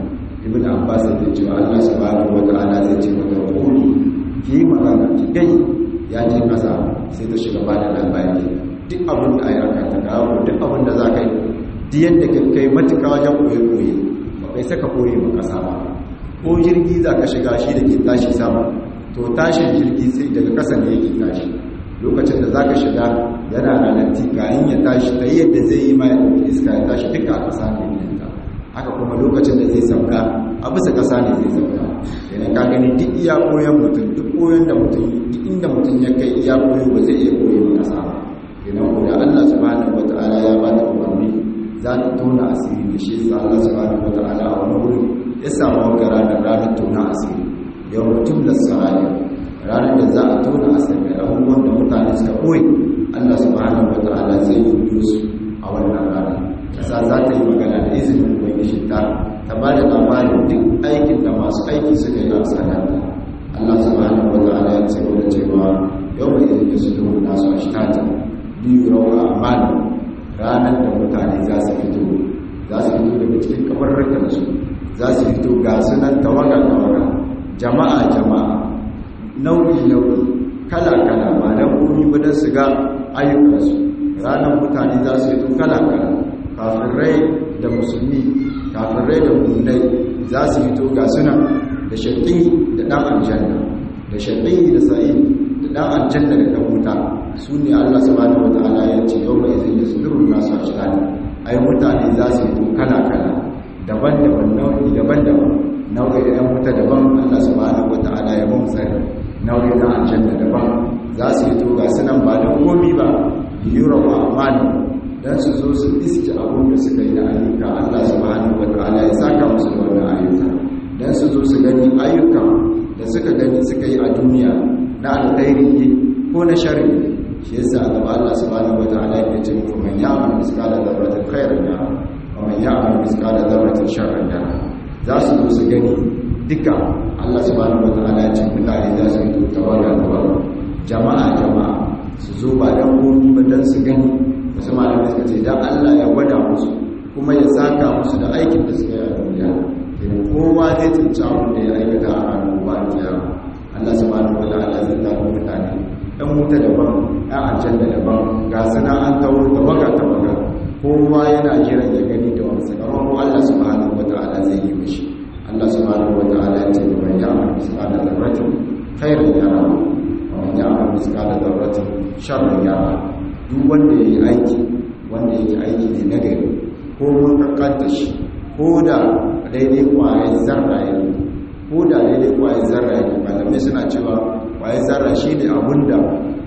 ibn abbas yake cewa Allah subhanahu wata'ala zai ce mata quli ki magana ki gai ya ce kasa sai ta shiga bada labari duk abin da ayi aka ta dawo duk abin da za ka yi duk yadda ka kai matuƙa wajen koye koye ba kai saka koye ba kasa ba ko jirgi za ka shiga shi da ke tashi sama to tashin jirgi sai daga ƙasa ne yake tashi lokacin da za ka shiga yana ralanti kayan ya tashi ta yi yadda zai yi ma ya ɗauki iska ya tashi duka a ƙasa ne yanta haka kuma lokacin da zai sauka a bisa ƙasa ne zai sauka yana ka gani duk iya koyon mutum duk koyon da mutum duk inda mutum ya kai iya koyo ba zai iya koyo ba ƙasa ba yana ko da Allah subhanahu wata'ala ya ba da umarni za ta tona asiri da shi sa Allah subhanahu wata'ala a wani wuri ya samu wanka ranar ranar tona asiri yau mutum da sa'ari ranar da za a tona asiri abubuwan da mutane suka koyi Allah subhanahu wata'ala zai yi su a wannan ranar kasa za ta yi magana da izinin ubangiji ta ta ba da labarin duk aikin da masu aiki suka yi a sanarta Allah subhanahu wata'ala ya ce wani cewa yau mai izinin da su duhu nasu a shitata biyu rawa amana ranar da mutane za su fito za su fito daga cikin kabarurkansu za su fito ga sunan tawaga tawaga jama'a jama'a nau'i nau'i kala kala ba dan komi ba dan su ga ayyukansu ranar mutane za su fito kala kala kafirai da musulmi kafirai da mu'minai za su fito ga sunan da shaƙi da ɗan aljanna da shaƙi da sa'i da ɗan aljanna da ɗan wuta su ne Allah subhanahu wata'ala ya ce yau mai zai da sudurun nasu a shirani ai mutane za su yi kala-kala daban-daban nau'i daban-daban nau'i da yan wuta daban Allah subhanahu wata'ala ya mun tsari nau'i na aljanna daban za su yi to ga sunan ba da komi ba yura wa amani dan su zo su iske abun da suka yi na ayyuka Allah subhanahu wata'ala ya saka musu da wannan ayyuka dan su zo su gani ayyuka da suka gani suka yi a duniya na alkhairi ne ko na sharri shi yasa gaba Allah subhanahu wataala yake ce muku man ya'mal miskala dharratin khairan yara wa man ya'mal miskala dharratin sharran yara za su zo su gani duka Allah subhanahu wataala ya ce mutane za su yi tawaga tawaga jama'a jama'a su zo ba dan gobe ba dan su gani wasu malamai suka ce dan Allah ya gwada musu kuma ya saka musu da aikin da suka yi a duniya kenan kowa zai tsinci abin da ya aikata a ranar gobe kiyama Allah subhanahu wataala zai tafi mutane ɗan wuta daban ɗan aljanna daban ga suna an tawo tawaga tawaga kowa yana jiran ya gani da wani sakamako Allah subhanahu wata'ala zai yi mishi Allah subhanahu wata'ala ya ce da man ya'mal misqala dharratin khairan yara wa man ya'mal misqala dharratin sharran yara duk wanda yayi aiki wanda yake aiki ne na gari ko mun kakkanta shi ko da daidai kwaye zarra yake ko da daidai kwaye zarra yake malamai suna cewa kwaye zarra shi ne abinda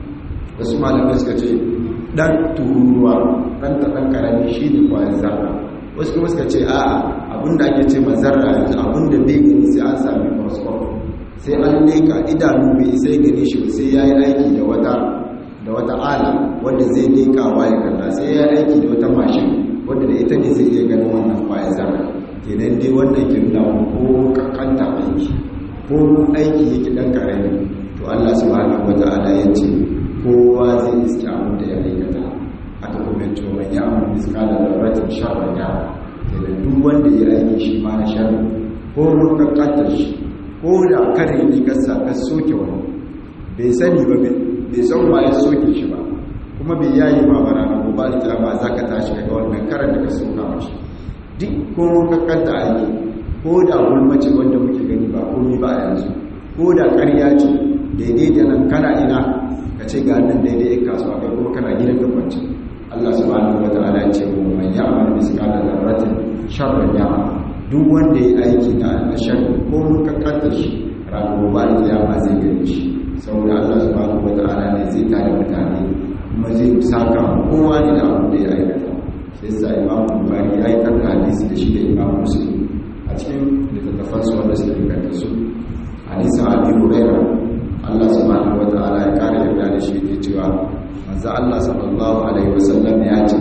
wasu malamai suka ce dan tururuwa dan ta dan karami shi ne kwaye zarra wasu kuma suka ce a'a abinda ake ce ma zarra yanzu abinda bai gani sai an sami microscope sai an leka idanu bai sai gani shi sai ya yi aiki da wata da wata ala wanda zai leka wa ya kalla sai ya yi aiki da wata mashin wanda da ita ne zai iya ganin wannan kwaye zarra kenan dai wannan ke nuna ko kankanta aiki ko aiki yake dan karami to Allah subhanahu wata'ala ya ce kowa zai iske abin da ya aikata aka kuma ce man ya amma miskala da ratin sharran ya da duk wanda ya aiki shi ma na sharri ko lokacin shi ko da kare ne ka sa ka soke wani bai sani ba bai san ma ya soke shi ba kuma bai yayi ma bara na gobe da ba za ka tashi daga wannan karan da ka soka mashi duk ko kakkanta aiki ko da gulmace wanda muke gani ba komi ba a yanzu ko da ƙarya ce daidai da nan kana ina ka ce ga nan daidai ya kasuwa kai kuma kana gidan gabancin Allah subhanahu wa ta'ala ya ce mu man ya'mal misqala dharratin sharran ya'mal duk wanda ya aiki da alshar ko mun kakkanta shi ranar ba da kiyama zai gani shi saboda Allah subhanahu wa ta'ala ne zai tare mutane kuma zai saka kowa ne da abin da ya aikata sai sa Imam Bukhari ya aikata hadisi da shi da Imam Muslim a cikin littattafansu wanda suke inganta su hadisa abi huraira Allah subhanahu wataala ya kare yarda da shi ke cewa manzo Allah sallallahu alaihi wasallam ya ce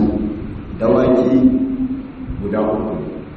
dawaki guda uku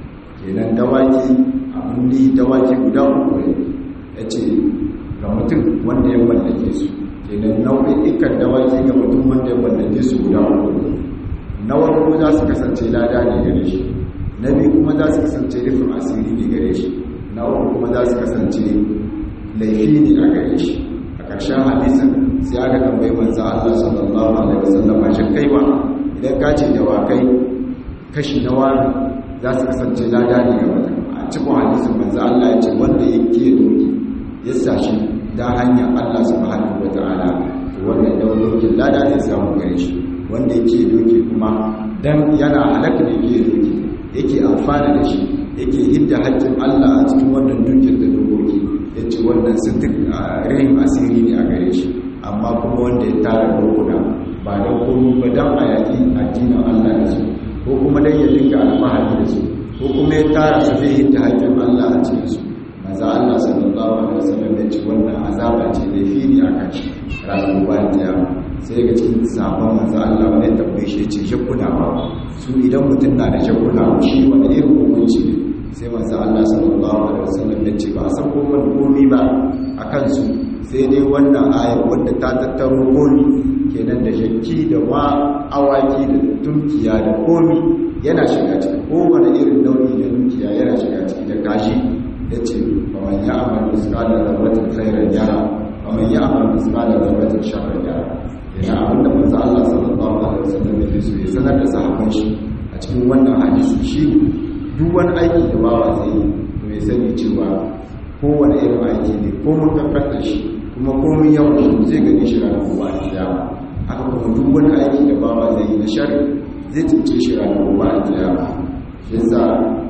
kenan dawaki abin da dawaki guda uku ne yace ga mutum wanda ya mallake su kenan nau'ikan dawaki ga mutum wanda ya mallake su guda uku na farko za su kasance lada ne gare shi na biyu kuma za su kasance rufin asiri ne gare shi na uku kuma za su kasance laifi ne a gare shi a ƙarshen hadisin sai aka tambayi manzo Allah sallallahu alaihi wasallam shi kaiwa idan ka ce da wakai kashi na wani za su kasance lada ne ga mutum a cikin hadisin manzo Allah ya ce wanda yake doki ya sashi da hanyar Allah subhanahu wataala to wannan dokin lada ne samu gare shi wanda yake doki kuma dan yana halaka ne yake doki yake amfana da shi yake hidda haƙƙin Allah a cikin wannan dukiyar da dokoki ya ce wannan sun duk rahin asiri ne a gare shi amma kuma wanda ya tara dokuna ba da komi ba don a yaƙi addinin Allah da su ko kuma don ya dinga alfahari da su ko kuma ya tara su zai hidda haƙƙin Allah a cikin su maza Allah sallallahu alaihi wasallam ya ce wannan azaba ce da fili a kan shi ranar bayan kiyama sai ga cikin sabon manzo Allah wani ya tambaye shi ya ce shakuna ba su idan mutum na da shakuna shi wani irin hukunci ne sai manzo Allah sallallahu alaihi wasallam ya ce ba san komai komai ba akan su sai dai wannan aya wanda ta tattaro komi kenan da shakki da wa awaki da tunkiya da komi yana shiga ciki kowane irin nau'i da dukiya yana shiga ciki da kashi yace fa man ya'mal misqala dharratin khairan yara wa man ya'mal misqala dharratin sharran yara yana abinda manzo Allah sallallahu alaihi wasallam ya so ya sanar da sahabban shi a cikin wannan hadisi shi duk wani aiki da bawa zai yi to ya sani cewa kowane irin aiki ne ko mun kankanta shi kuma komin yawan shi zai gani shi ranar gobe a kiyama haka kuma duk wani aiki da bawa zai yi na shari zai cince shi ranar gobe a kiyama shi yasa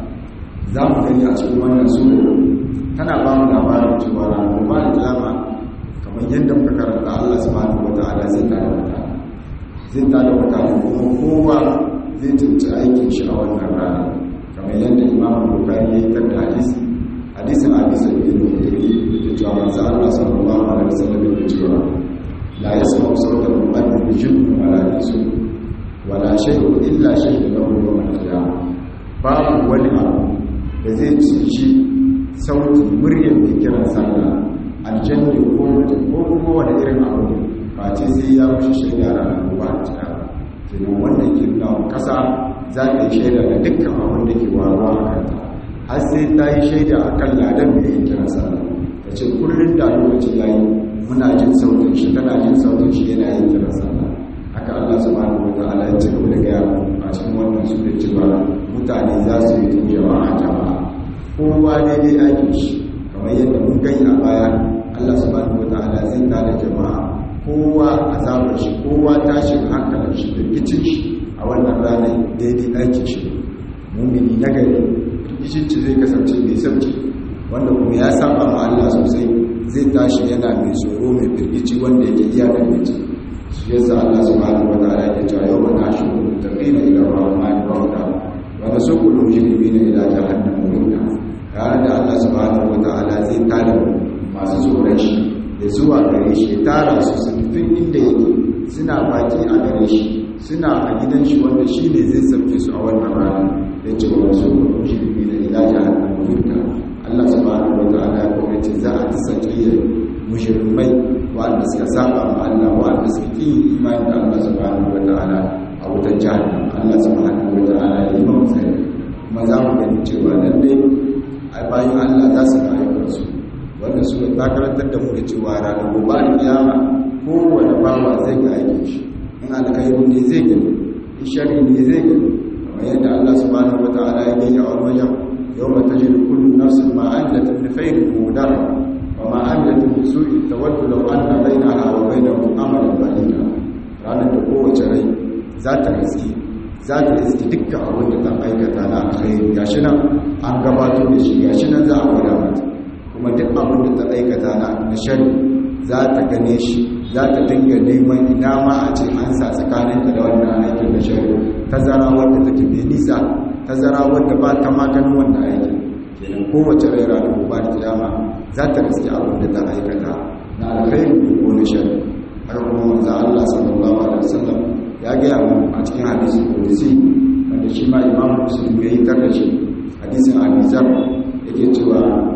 za mu gani a cikin wannan sura tana ba mu labarin cewa ranar gobe a kiyama kamar yadda muka karanta Allah subhanahu wata'ala zai tada mutane zai tada mutane kuma kowa zai cince aikin shi a wannan rana kamar yadda imam bukari ya yi kan da hadisi hadisin abi sa'id al-khudri da cewa manzo Allah sallallahu alaihi wasallam ya cewa la yasma'u sawta al-mu'min bi jinnin wala insu wala shay'un illa shay'un lahu yawm al-qiyamah babu wani abu da zai ci sautin muryar mai kiran sallah aljanna ko mutum ko kuma wani irin abu ba ce sai ya wuce shaida ranar gobe a kiyama kenan wannan kirna kasa za ta yi shaida da dukkan abin da ke waruwa a kanta har sai ta yi shaida a kan ladan da ya kira sallah ta ce kullum da lokaci ya yi muna jin sautin shi tana jin sautin shi yana yin kira sallah haka Allah subhanahu wa ta'ala ya ce gaba da gaya a cikin wannan su da cewa mutane za su yi tujawa a jama'a kowa daidai aikin shi kamar yadda mun gani a baya Allah subhanahu wa ta'ala zai tada jama'a kowa azabar shi kowa tashin hankalin shi da kicin shi a wannan ranar daidai aikin shi mumini na gari rikicinci zai kasance mai sauki wanda kuma ya saba ma Allah sosai zai tashi yana mai tsoro mai firgici wanda yake iya firgici shi yasa Allah subhanahu wa ta'ala ya ce yau wa nashi muttaqina ila rahman bauta wa nasuqu mujrimina ila jahannam wurda ranar da Allah subhanahu wa ta'ala zai tada masu tsoron shi da zuwa gare shi tara su sun fi inda yake suna baki a gare shi suna a gidan shi wanda shi ne zai sauke su a wannan rana da ce wa wasu kudin shirbi da ilaji a hannun Allah subhanahu wa ta'ala ya kuma ce za a tisa kiyar mushirmai wanda suka saba ma Allah wanda suka ki imani da Allah subhanahu wa ta'ala a wutar jahannam Allah subhanahu wa ta'ala ya yi mamu sai kuma za mu gani cewa lallai a bayan Allah za su ga ayyukansu wanda su ta karantar da mu da cewa ranar gobe da kiyama kowane bawa zai ga aikin shi in alkhairu ne zai gani in shari ne zai gani kamar yadda Allah subhanahu wataala ya gani a wani wajen yawma tajidu kullu nafsin ma amilat min khairin mudar wa ma amilat min su'in tawaddu law anna bainaha wa bainahu amalan ba'ida ranar da kowace rai za ta riski za ta riski dukkan abin da ta aikata na alkhairi gashi nan an gabato da shi gashi nan za a gwada mata kuma duk abin da ta aikata na shari za ta gane shi za ta dinga neman ina ma a ce an sa tsakaninta da wannan aikin da shari tazara wadda take mai nisa tazara wadda ba ta maganin wannan aikin kenan kowace rai ranar gobe da kiyama za ta riske abin da ta aikata na alkhairi ko na shari har kuma manzo Allah sallallahu alaihi wasallam ya gaya mu a cikin hadisin qudsi wanda shi ma imamu muslim ya yi tarkace hadisin Abi Zar yake cewa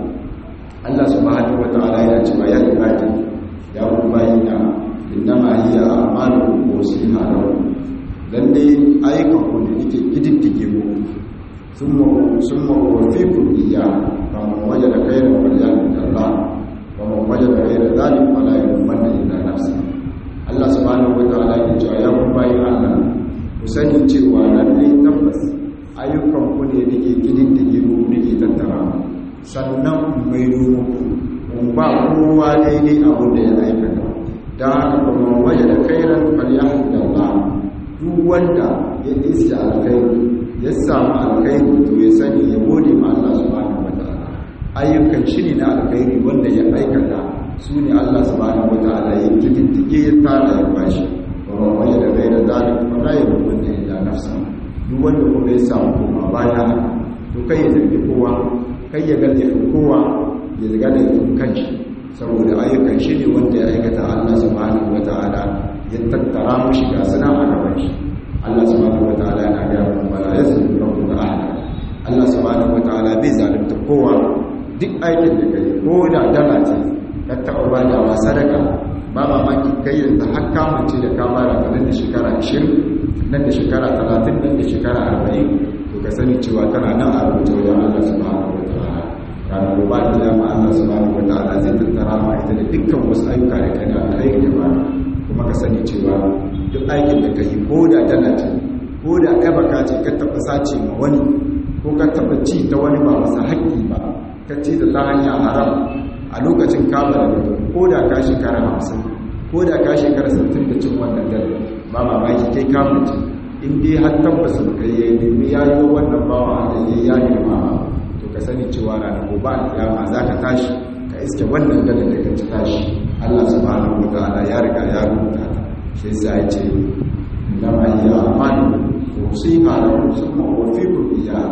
Allah subhanahu wa ta'ala yana cewa ya ibadi ya ku bayina innama hiya a'malu usliha lakum dan dai ayyukan ku da nake kididdige mu ثم أوفيكم إياه فمن وجد خيرا فليحمد الله ومن وجد غير ذلك فلا يلومن إلا نفسه Allah subhanahu wataala ya ce ya ku bayin Allah ku sani cewa lalle tabbas ayyukan ku ne nake kididdige ku nake tattara sannan mai dumu kun ba kowa daidai abu da ya aikata dan haka kuma waje da khairan falyahmidallah duk wanda ya iska alkhairi ya samu alkhairi to ya sani ya gode ma Allah subhanahu wataala ayyukan shi ne na alkhairi wanda ya aikata su ne Allah subhanahu wataala ya kididdige ya tara ya bashi wa wani da gaira zalik fa la yabun illa nafsa duk wanda kuma ya samu kuma baya haka to kai ya zargi kowa kai ya ga laifin kowa ya zaga laifin kanshi saboda ayyukan shi ne wanda ya aikata Allah subhanahu wataala ya tattara mushi ga suna a gaban shi Allah subhanahu wataala yana ga mu bala yazlimu rabbuka ahada Allah subhanahu wataala bai zalunta kowa duk aikin da kai ko da dala ce ka taɓa ba da wa sadaka ba mamaki kai yanzu har kamance da kamara ta nan da shekara 20 nan da shekara 30 nan da shekara 40 to ka sani cewa tana nan a rubuce wajen Allah subhanahu wataala ranar gobe da dama Allah subhanahu wataala zai tattara ma ita da dukkan wasu ayyuka da kai da alkhairi da ba kuma ka sani cewa duk aikin da kai ko da dala ce ko da kai baka ce ka taɓa sace ma wani ko ka taɓa ci ta wani ba masa haƙƙi ba ka ci da ta hanya haram a lokacin kaba da ko da ka shekara hamsin ko da ka shekara sittin da cin wannan dare ba mamaki kai kamuci in dai har tabbas ba kai ya nemi ya yi wannan bawa da ya ya nema to ka sani cewa ranar gobe a kiyama za ka tashi ka iske wannan dare da ka ci tashi Allah subhanahu wa ta'ala ya riga ya rubuta ta shi yasa ya ce inama hiya amanu usiha lakum summa uwaffikum iyyaha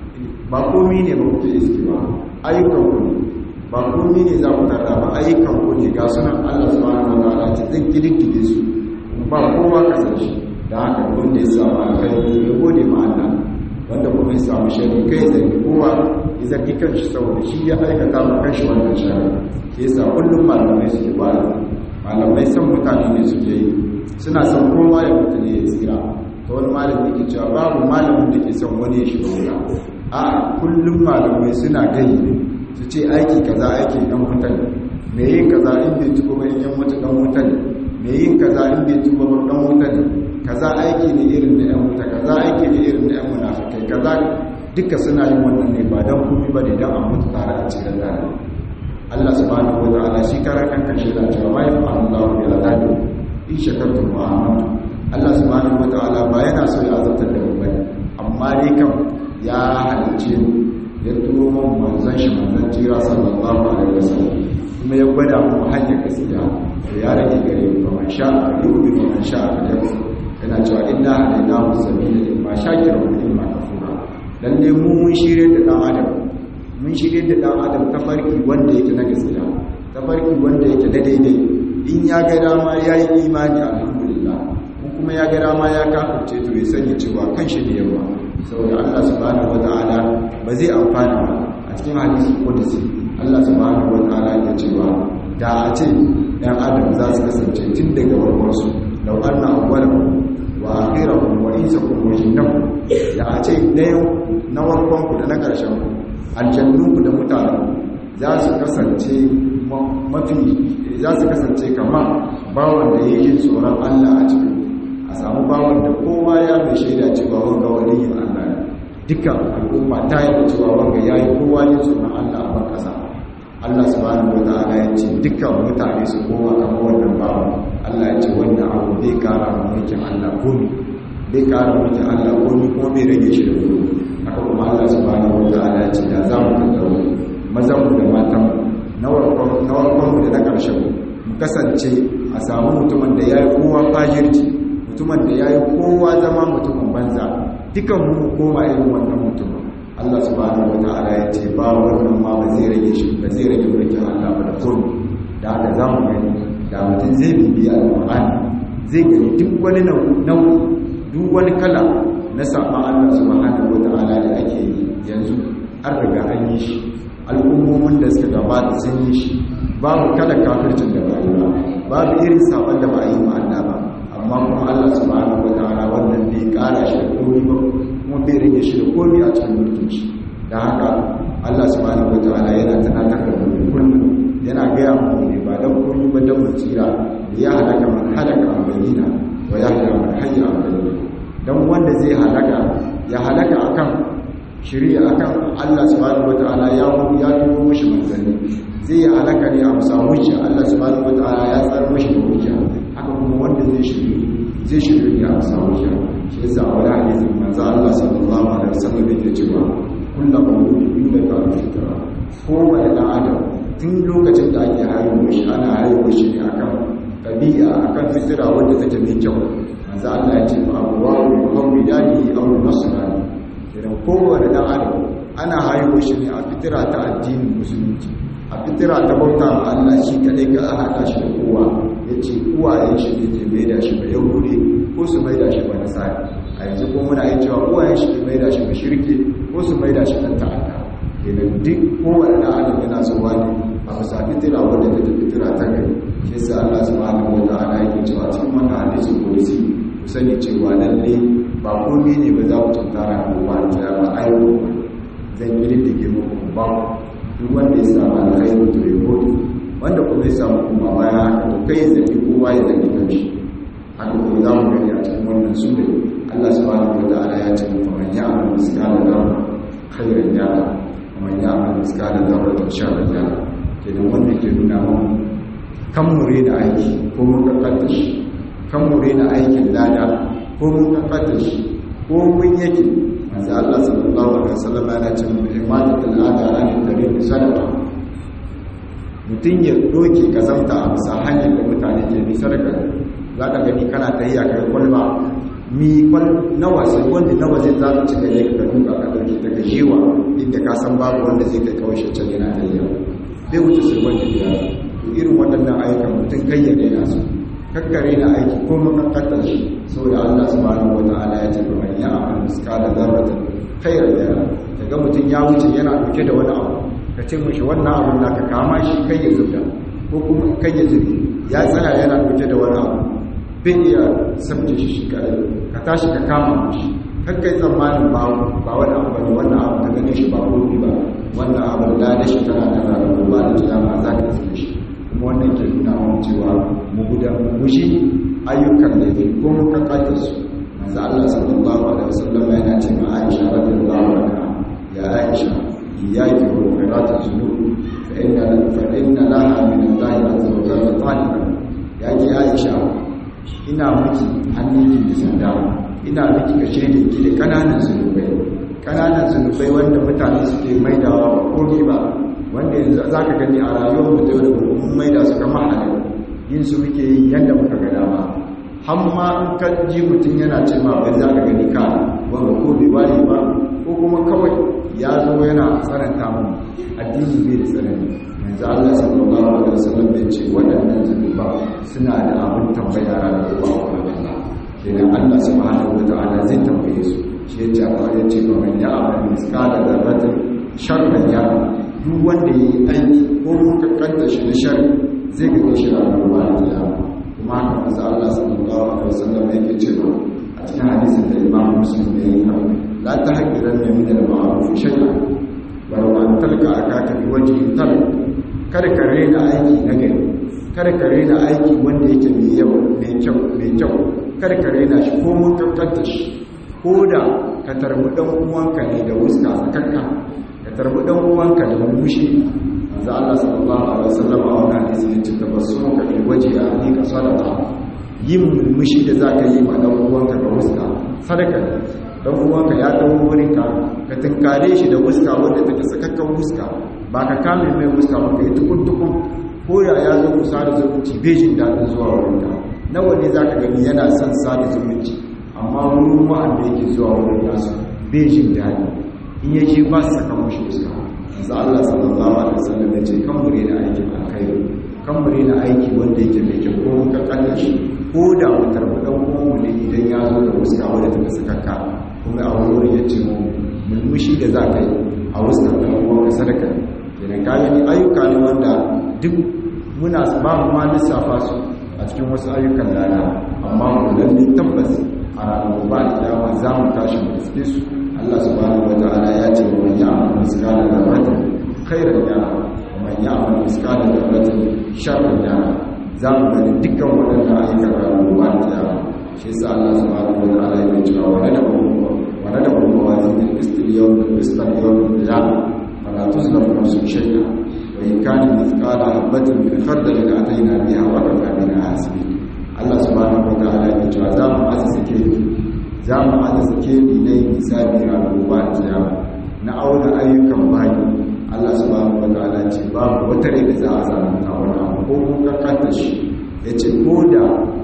ba komi ne ba kuke iske ba ayyukan ku ne ba komi ne za ku tarda ba ayyukan ku ne ga sunan Allah subhanahu wa ta'ala ce zan kididdige su ba kowa kasance da haka wanda ya samu alkhairi ya gode ma Allah wanda kuma ya samu shari kai zai kowa ya zargi kanshi saboda shi ya aikata ma kanshi wannan shari ke yasa kullum malamai suke ba malamai san mutane ne suke yi suna son kowa ya mutu ne ya tsira ta wani malamin ke cewa babu malamin da ke son wani ya shiga wuta a kullum malamai suna gani ne su ce aiki kaza aiki dan wuta ne me yin kaza in bai tuba ba in yan mutu dan wuta ne me yin kaza in bai tuba ba dan wuta ne kaza aiki ne irin na yan wuta kaza aiki ne irin na yan munafikai kaza duka suna yin wannan ne ba dan komai ba ne dan a mutu tare a cikin tare Allah subhanahu wa ta'ala shi kara kan kashe da cewa ma yafa Allahu bi azabi in shakartum wa amantum Allah subhanahu wa ta'ala ba yana so ya azabtar da mu bane amma dai kam ya halice mu ya turo mu manzon shi manzon jira sallallahu alaihi wasallam kuma ya gwada mu hanyar gaskiya to ya rage gare mu fa man sha'a yu'min wa man sha'a falyakfur yana cewa inna hadaynahu sabila imma shakiran wa imma kafura lalle mu mun shirye da dan adam mun shirye da dan adam tafarki wanda yake na gaskiya tafarki wanda yake na daidai in ya ga dama yayi imani alhamdulillah kuma ya ga dama ya kafirce to ya sani cewa kanshi ne yawa saboda Allah subhanahu wataala ba zai amfana ba a cikin hadisi qudsi Allah subhanahu wataala ya cewa da a ce ɗan adam za su kasance tun daga warwarsu lau anna awwalakum wa akhirakum wa insakum wa jinnakum da a ce ɗayan na warkonku da na ƙarshen ku aljannunku da mutanen za su kasance mafi za su kasance kamar bawan da yake tsoron Allah a cikin a samu bawan da kowa ya mai shaida cewa wanga waliyin Allah ne dukkan al'umma ta yi cewa wanga yayi kowa ne tsoron Allah a ban kasa Allah subhanahu wataala ya ce dukkan mutane su koma kamar wannan bawan Allah ya ce wannan abu bai kara mulkin Allah komi bai kara mulkin Allah komi kuma bai rage shi da komi haka kuma Allah subhanahu wataala ya ce da za mu tattaro mazan mu da matan mu na warkon mu da na ƙarshen mu kasance a samu mutumin da ya yi kowa fajirci mutumin da ya yi kowa zama mutumin banza dukan mu koma irin wannan mutumin Allah subhanahu wata'ala ya ce ba wannan ma ba zai rage shi ba zai rage mulkin Allah ba da komi da haka za mu gani da mutum zai bibiya alƙur'ani zai gani duk wani nau'i duk wani kala na saɓa Allah subhanahu wata'ala da ake yi yanzu an riga an yi shi al'ummomin da suka gabata sun yi shi babu kada kafircin da ba yi ba babu irin saɓon da ba yi ma Allah ba amma kuma Allah subhanahu wa ta'ala wannan bai kara shi da komai ba kuma bai rage shi da komai a cikin mulkin shi dan haka Allah subhanahu wataala yana tunatar da mu kullum yana gaya mu ne ba dan komai ba dan mu tsira ya halaka man halaka an bayyana wa yahya man hayya an bayyana dan wanda zai halaka ya halaka akan shari'a akan Allah subhanahu wataala ya ya turo mishi manzanni zai ya halaka ne a musa hujja Allah subhanahu wataala ya tsara mishi da hujja haka kuma wanda zai shiri zai shiri ne a musa hujja shi yasa a wani hadisi manzo Allah sallallahu alaihi wasallam yake cewa kullu mawludin inda ka fitra ko wani dan adam tun lokacin da ake haihuwa shi ana haihuwa shi ne akan tabi'a akan fitira wanda take mai kyau manzo Allah ya ce fa abuwa bi qawmi dani aw nasrani idan kowane dan adam ana haihuwa shi ne a fitira ta addinin musulunci a fitira ta bauta ma Allah shi kadai ka haɗa shi da kowa yace uwayen shi ne ke maida shi ba yahudi ko su maida shi ba nasara a yanzu ko muna yin cewa uwayen shi ke maida shi ba shirke ko su maida shi dan ta'adda kenan duk kowane dan adam yana so wani a bisa fitira wanda ta fitira ta gari shi yasa Allah subhanahu wa ta'ala yake cewa cikin wannan hadisi kudusi ku sani cewa lalle ba komai ne ba za ku tuntara ko ba ta ba ayo zan yi da ke muku ba duk wanda ya samu alkhairi to ya gode wanda kuma ya samu kuma baya haka to kai zaki kowa ya zaki kanshi haka kuma za mu gani a cikin wannan sura Allah subhanahu wa ta'ala ya ce mu man ya'mal miskala dharra khairan yara man ya'mal miskala dharratin sharran yara kenan wanda ke nuna mun kan mure da aiki ko mun kakkata shi kan mure da aikin lada ko mun kakkata shi ko mun yake manzo Allah sallallahu alaihi wasallam yana ce mu imanatul adara ne tare da sadaqa mutum ya doke kazamta a bisa hanyar da mutane ke bi sadaka za ka gani kana tahiya kai kwalba mi kwal nawa sai wanda nawa zai za ka cika ne ka duka ka dauke ta ga jewa inda ka san babu wanda zai kai kawai shi can yana tahiya bai wuce sai wanda ya to irin waɗannan ayyukan mutum kai ya daina su kakkare na aiki ko makakkata shi saboda Allah subhanahu wataala ya ce man ya amal miskala dharratin khairan yara daga mutum ya wuce yana dauke da wani abu ka ce mishi wannan abun naka kama shi kai ya zubda ko kuma kai ya zubi ya tsaya yana dauke da wani abu bai iya sabce shi shi kare ka tashi ka kama mishi kakkai tsammanin ba ba wani abu bane wannan abu ka gane shi ba gobe ba wannan abu da da shi tana da ranar ba da kiyama za ka tsaye shi kuma wannan ke nuna mun cewa mu guda mu gushi ayyukan da ke ko mu kakata su manzo Allah sallallahu alaihi wasallam yana ce ma Aisha radiyallahu anha ya Aisha iyyaki wa qira'at az-zunub fa inna fa inna laha min Allah azza wa jalla taliban ya ki Aisha ina miki hannunki da sanda ina miki kashe da ki da kananan zunubai kananan zunubai wanda mutane suke maidawa ba komai ba wanda yanzu za ka gani a rayuwar mu ta yau da gobe mun maida su kamar halin yin su muke yi yadda muka ga dama har ma in ka ji mutum yana ce ma bai za ka gani ka wanda ko bai ware ba ko kuma kawai ya zo yana tsananta mu addini bai da tsanani yanzu Allah sallallahu alaihi wasallam bai ce waɗannan zunuba suna da abin tambaya ranar gobe a wurin Allah kenan Allah subhanahu wataala zai tambaye su shi ya ce a ya ce ba man ya amal miskala dharratin sharran ya duk wanda ya yi aiki ko muka kanta shi da shari zai gaba shi a ruwa da kiyama kuma haka manzo Allah sallallahu alaihi wasallam yake cewa a cikin hadisin da Imam Muslim ya yi la tahqiran min al-ma'ruf shay'an wa law an talqa akaka bi wajhin tal kada ka rena aiki na gari kada ka rena aiki wanda yake mai yau mai kyau mai kyau kada ka rena shi ko mun kankanta shi ko da ka tarbi dan uwanka ne da wuska sakakka ka tarbi dan uwanka da mushi manzo Allah sallallahu alaihi wasallam a wannan hadisi yace tabassumu ka fi waje a ni ka sadaka yin mushi da zaka yi ma dan uwanka da wuska sadaka dan uwanka ya dawo wurin ka ka tinkare shi da wuska wanda take sakakkan wuska ba ka kame mai wuska ba ka yi tukun tukun ko ya ya zo ku sada zumunci bejin dadin zuwa wurin ka nawa ne zaka gani yana son sada zumunci amma wurin wa'anda yake zuwa wurin nasu bejin dadi in yake ba su saka mushi wuska manzo Allah sallallahu alaihi wasallam ya ce kan mure na aiki alkhairi kan mure na aiki wanda yake mai kyau ko ka kalla shi ko da mutar dan uwan ne idan ya zo da wuska wanda take sakakka kuma a wurin ya ce mu mulmushi da za ka yi a wuskar dan uwan ka sadaka kenan ka gani ayyuka ne wanda duk muna ba mu ma lissafa su a cikin wasu ayyukan lana amma mu lalle tabbas a ranar ba da dama za mu tashi mu riske su Allah subhanahu wataala ya ce wa ya'mal miskala dharratin khairan yara wa man ya'mal miskala dharratin sharran yara za mu gani dukkan waɗanda ayyukan ranar ba ta yawa shi yasa Allah subhanahu wataala ya ce wa nada wa nada wa wazin al-qistil yawm al-qistil yawm al-qiyamah fala tuzlamu nafsun shay'a wa in kana mithqala habatin min khardal atayna biha wa kafa bina hasibin Allah subhanahu wataala ya ce za mu azza ke za mu azza ke ni dai hisabi ranar ba ta yawa na auna ayyukan bayi Allah subhanahu wataala ce babu wata rai da za a zalunta wani abu ko kun kankanta shi ya ce ko da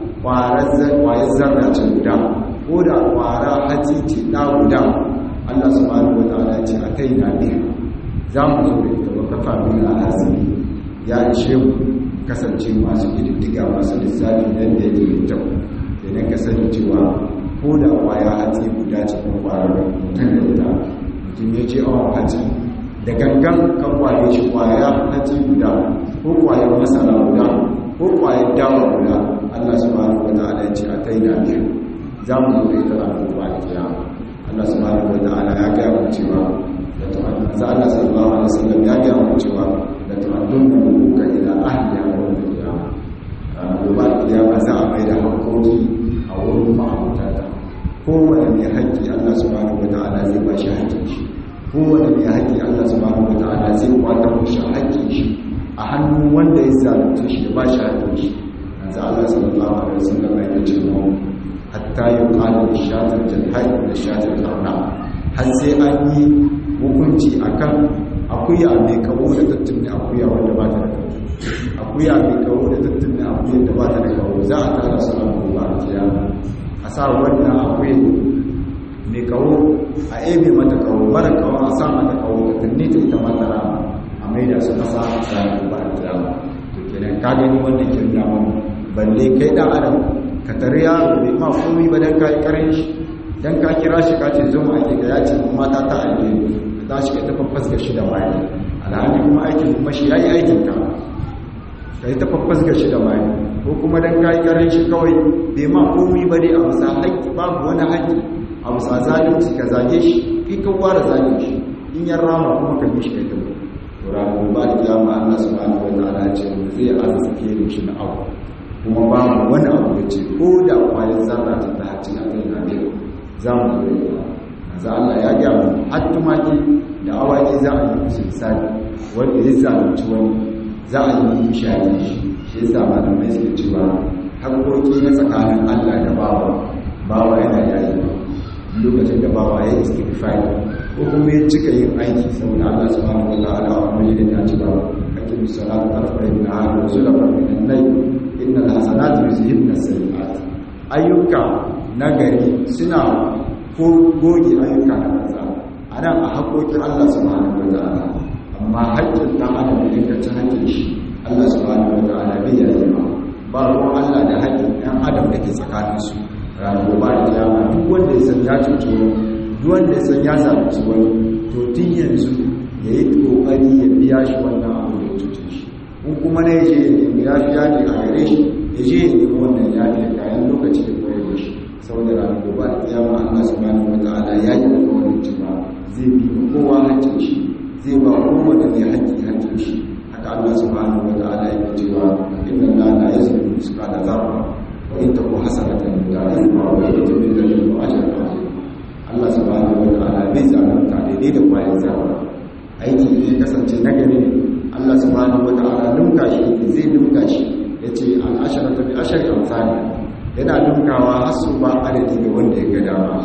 ƙwayar zarra ce guda ko da ƙwara hatsi ce ɗa guda Allah subhanahu wataala ce a kai na biyu za mu zo da ita baka fami a hasiri ya ishe mu kasance masu ƙididdiga masu lissafi yadda ya ke kyau idan ka sani cewa ko da ƙwaya hatsi guda cikin ƙwarar mutum da ita mutum ya ce awon hatsi da gangan kan kwaye shi kwaya hatsi guda ko kwayar masara guda ko kwayar dawa guda Allah subhanahu wata'ala ya ce a kai da biyu za mu zo da ita ranar gobe da kiyama Allah subhanahu wata'ala ya gaya mu cewa da tu'addun sa Allah sallallahu alaihi wasallam ya gaya mu cewa da tu'addun mu buka ila ahliya wa yawm al-qiyama ranar gobe da kiyama za a mai da hakkoki a wurin ma'amutata kowane mai haƙƙi Allah subhanahu wata'ala zai ba shi haƙƙin shi kowane mai haƙƙi Allah subhanahu wata'ala zai kwata mushi haƙƙin shi a hannun wanda ya zalunta shi ya ba shi haƙƙin shi yanzu Allah sallallahu alaihi wasallam ya ce mu hatta yuqala bi shatil jalhai da shatil qarna har sai an yi hukunci akan akuya mai kawo da tattunni akuya wanda ba ta da kawo akuya mai kawo da tattunni akuya da ba ta da kawo za a tara su a gobe a kiyama a sa wannan akuya mai kawo a ebe mata kawo mara kawo a sa mata kawo da tunni ta ita mata rama a maida su kasa a tsarin ba a kiyama to kenan ka gani wannan kirna mun balle kai dan adam ka tare yaro bai ma komai ba dan kai karin shi dan ka kira shi ka ce zo mu ake ga ya ce mata ta aike ka tashi ka tafi fasga shi da mai alhali kuma aikin kuma shi yayi aikin ka ka yi tafi fasga shi da mai ko kuma dan kai karin shi kawai bai ma komai ba dai a bisa haƙƙi babu wani haƙƙi a bisa zalunci ka zage shi kai ka ware zage shi in yan rama kuma ka bi shi kai ta to ranar ba da kiyama Allah subhanahu wa ta'ala ce mu zai arziki ne shi na abu kuma ba mu wani abu da ce ko da kwayar zarra ta ta hacci a kai na biyu za mu zo da yawa za Allah ya gya mu har tumaki da awaki za a yi musu misali wanda ya zalunci wani za a yi mishi a yi shi shi yasa malamai suke cewa haƙoƙi na tsakanin Allah da bawa bawa yana yayi ba lokacin da bawa ya istighfar ko kuma ya cika yin aiki saboda Allah subhanahu wa ta'ala a wani da ta ci ba ake misalatu tarfa ibn ahad wa zulafa min an-nay innal hasanatu yuzhibna as-sayyi'at ayyuka nagari suna ko goge ayyuka na banza anan a haƙoƙin Allah subhanahu wa ta'ala amma haƙƙin dan adam da yake cin haƙƙin shi Allah subhanahu wa ta'ala bai yi ba ba ruwan Allah da haƙƙin ɗan adam da ke tsakaninsu ranar gobe da kiyama duk wanda ya san ya cuci wani duk wanda ya san ya zalunci wani to tun yanzu ya yi kokari ya biya shi wannan abu da ya cuce shi in kuma na yaje ya nemi yafiya ne a gare shi ya je ya nemi wannan yafiya kayan lokaci da koyar da shi saboda ranar gobe da kiyama Allah subhanahu wataala ya yi alƙawarin cewa zai bi ma kowa haƙƙin shi zai ba kowane mai haƙƙi haƙƙin shi haka Allah subhanahu wataala ya cewa inna Allah la yazlimu mithqala dharra وإن تكون حسنة يضاعفها ويؤتي من لدنه أجرا عظيما Allah subhanahu wa ta'ala bai zalunta daidai da kwayan zawa aiki ne kasance nagari ne Allah subhanahu wa ta'ala lumka shi zai lumka shi yace al asharatu bi ashari amsali yana lumkawa har su ba adadi ga wanda ya ga dama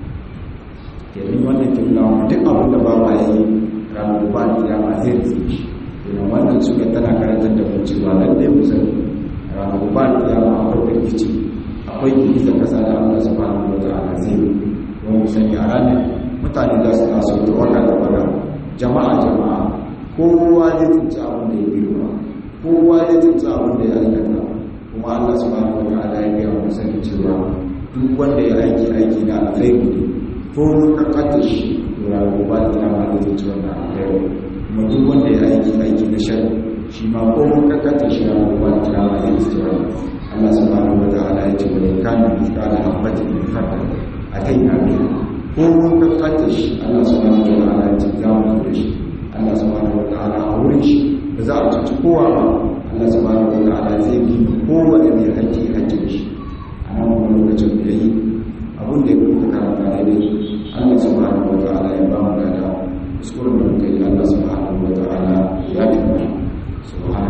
kenan wannan kimla duk abin da ba ma yi ranar ba da kiyama zai rizki shi kenan wannan suka tana karantar da mu cewa lalle mu sani ranar ba da kiyama akwai firgici akwai girgizar kasa da Allah subhanahu wa ta'ala zai yi don mu sani a ranar mutane za su taso da waka da waka jama'a jama'a kowa zai tunci abin da ya girma kowa zai tunci abin da ya aikata kuma Allah subhanahu wa ta'ala ya gaya mu sani cewa duk wanda ya aiki aiki na alkhairi ne ko mun kakata shi to ranar ba da kiyama zai tunci wannan alkhairi kuma duk wanda ya aiki aiki na shari shi ma ko mun kakata shi ranar ba da kiyama zai tunci wannan Allah subhanahu wa ta'ala ya ce wa kana mithqala habatin min khardal ataina biha ko mun kaskanta shi Allah subhanahu wa ta'ala ya ce za mu da shi Allah subhanahu wa ta'ala a wurin shi ba za a cuci kowa ba Allah subhanahu wa ta'ala zai bi kowane mai hakki hakkin shi a nan kuma lokacin da yi abin da ya kuka karanta daidai Allah subhanahu wa ta'ala ya ba mu gada kuskuren da muka yi Allah subhanahu wa ta'ala ya bi mu subhanahu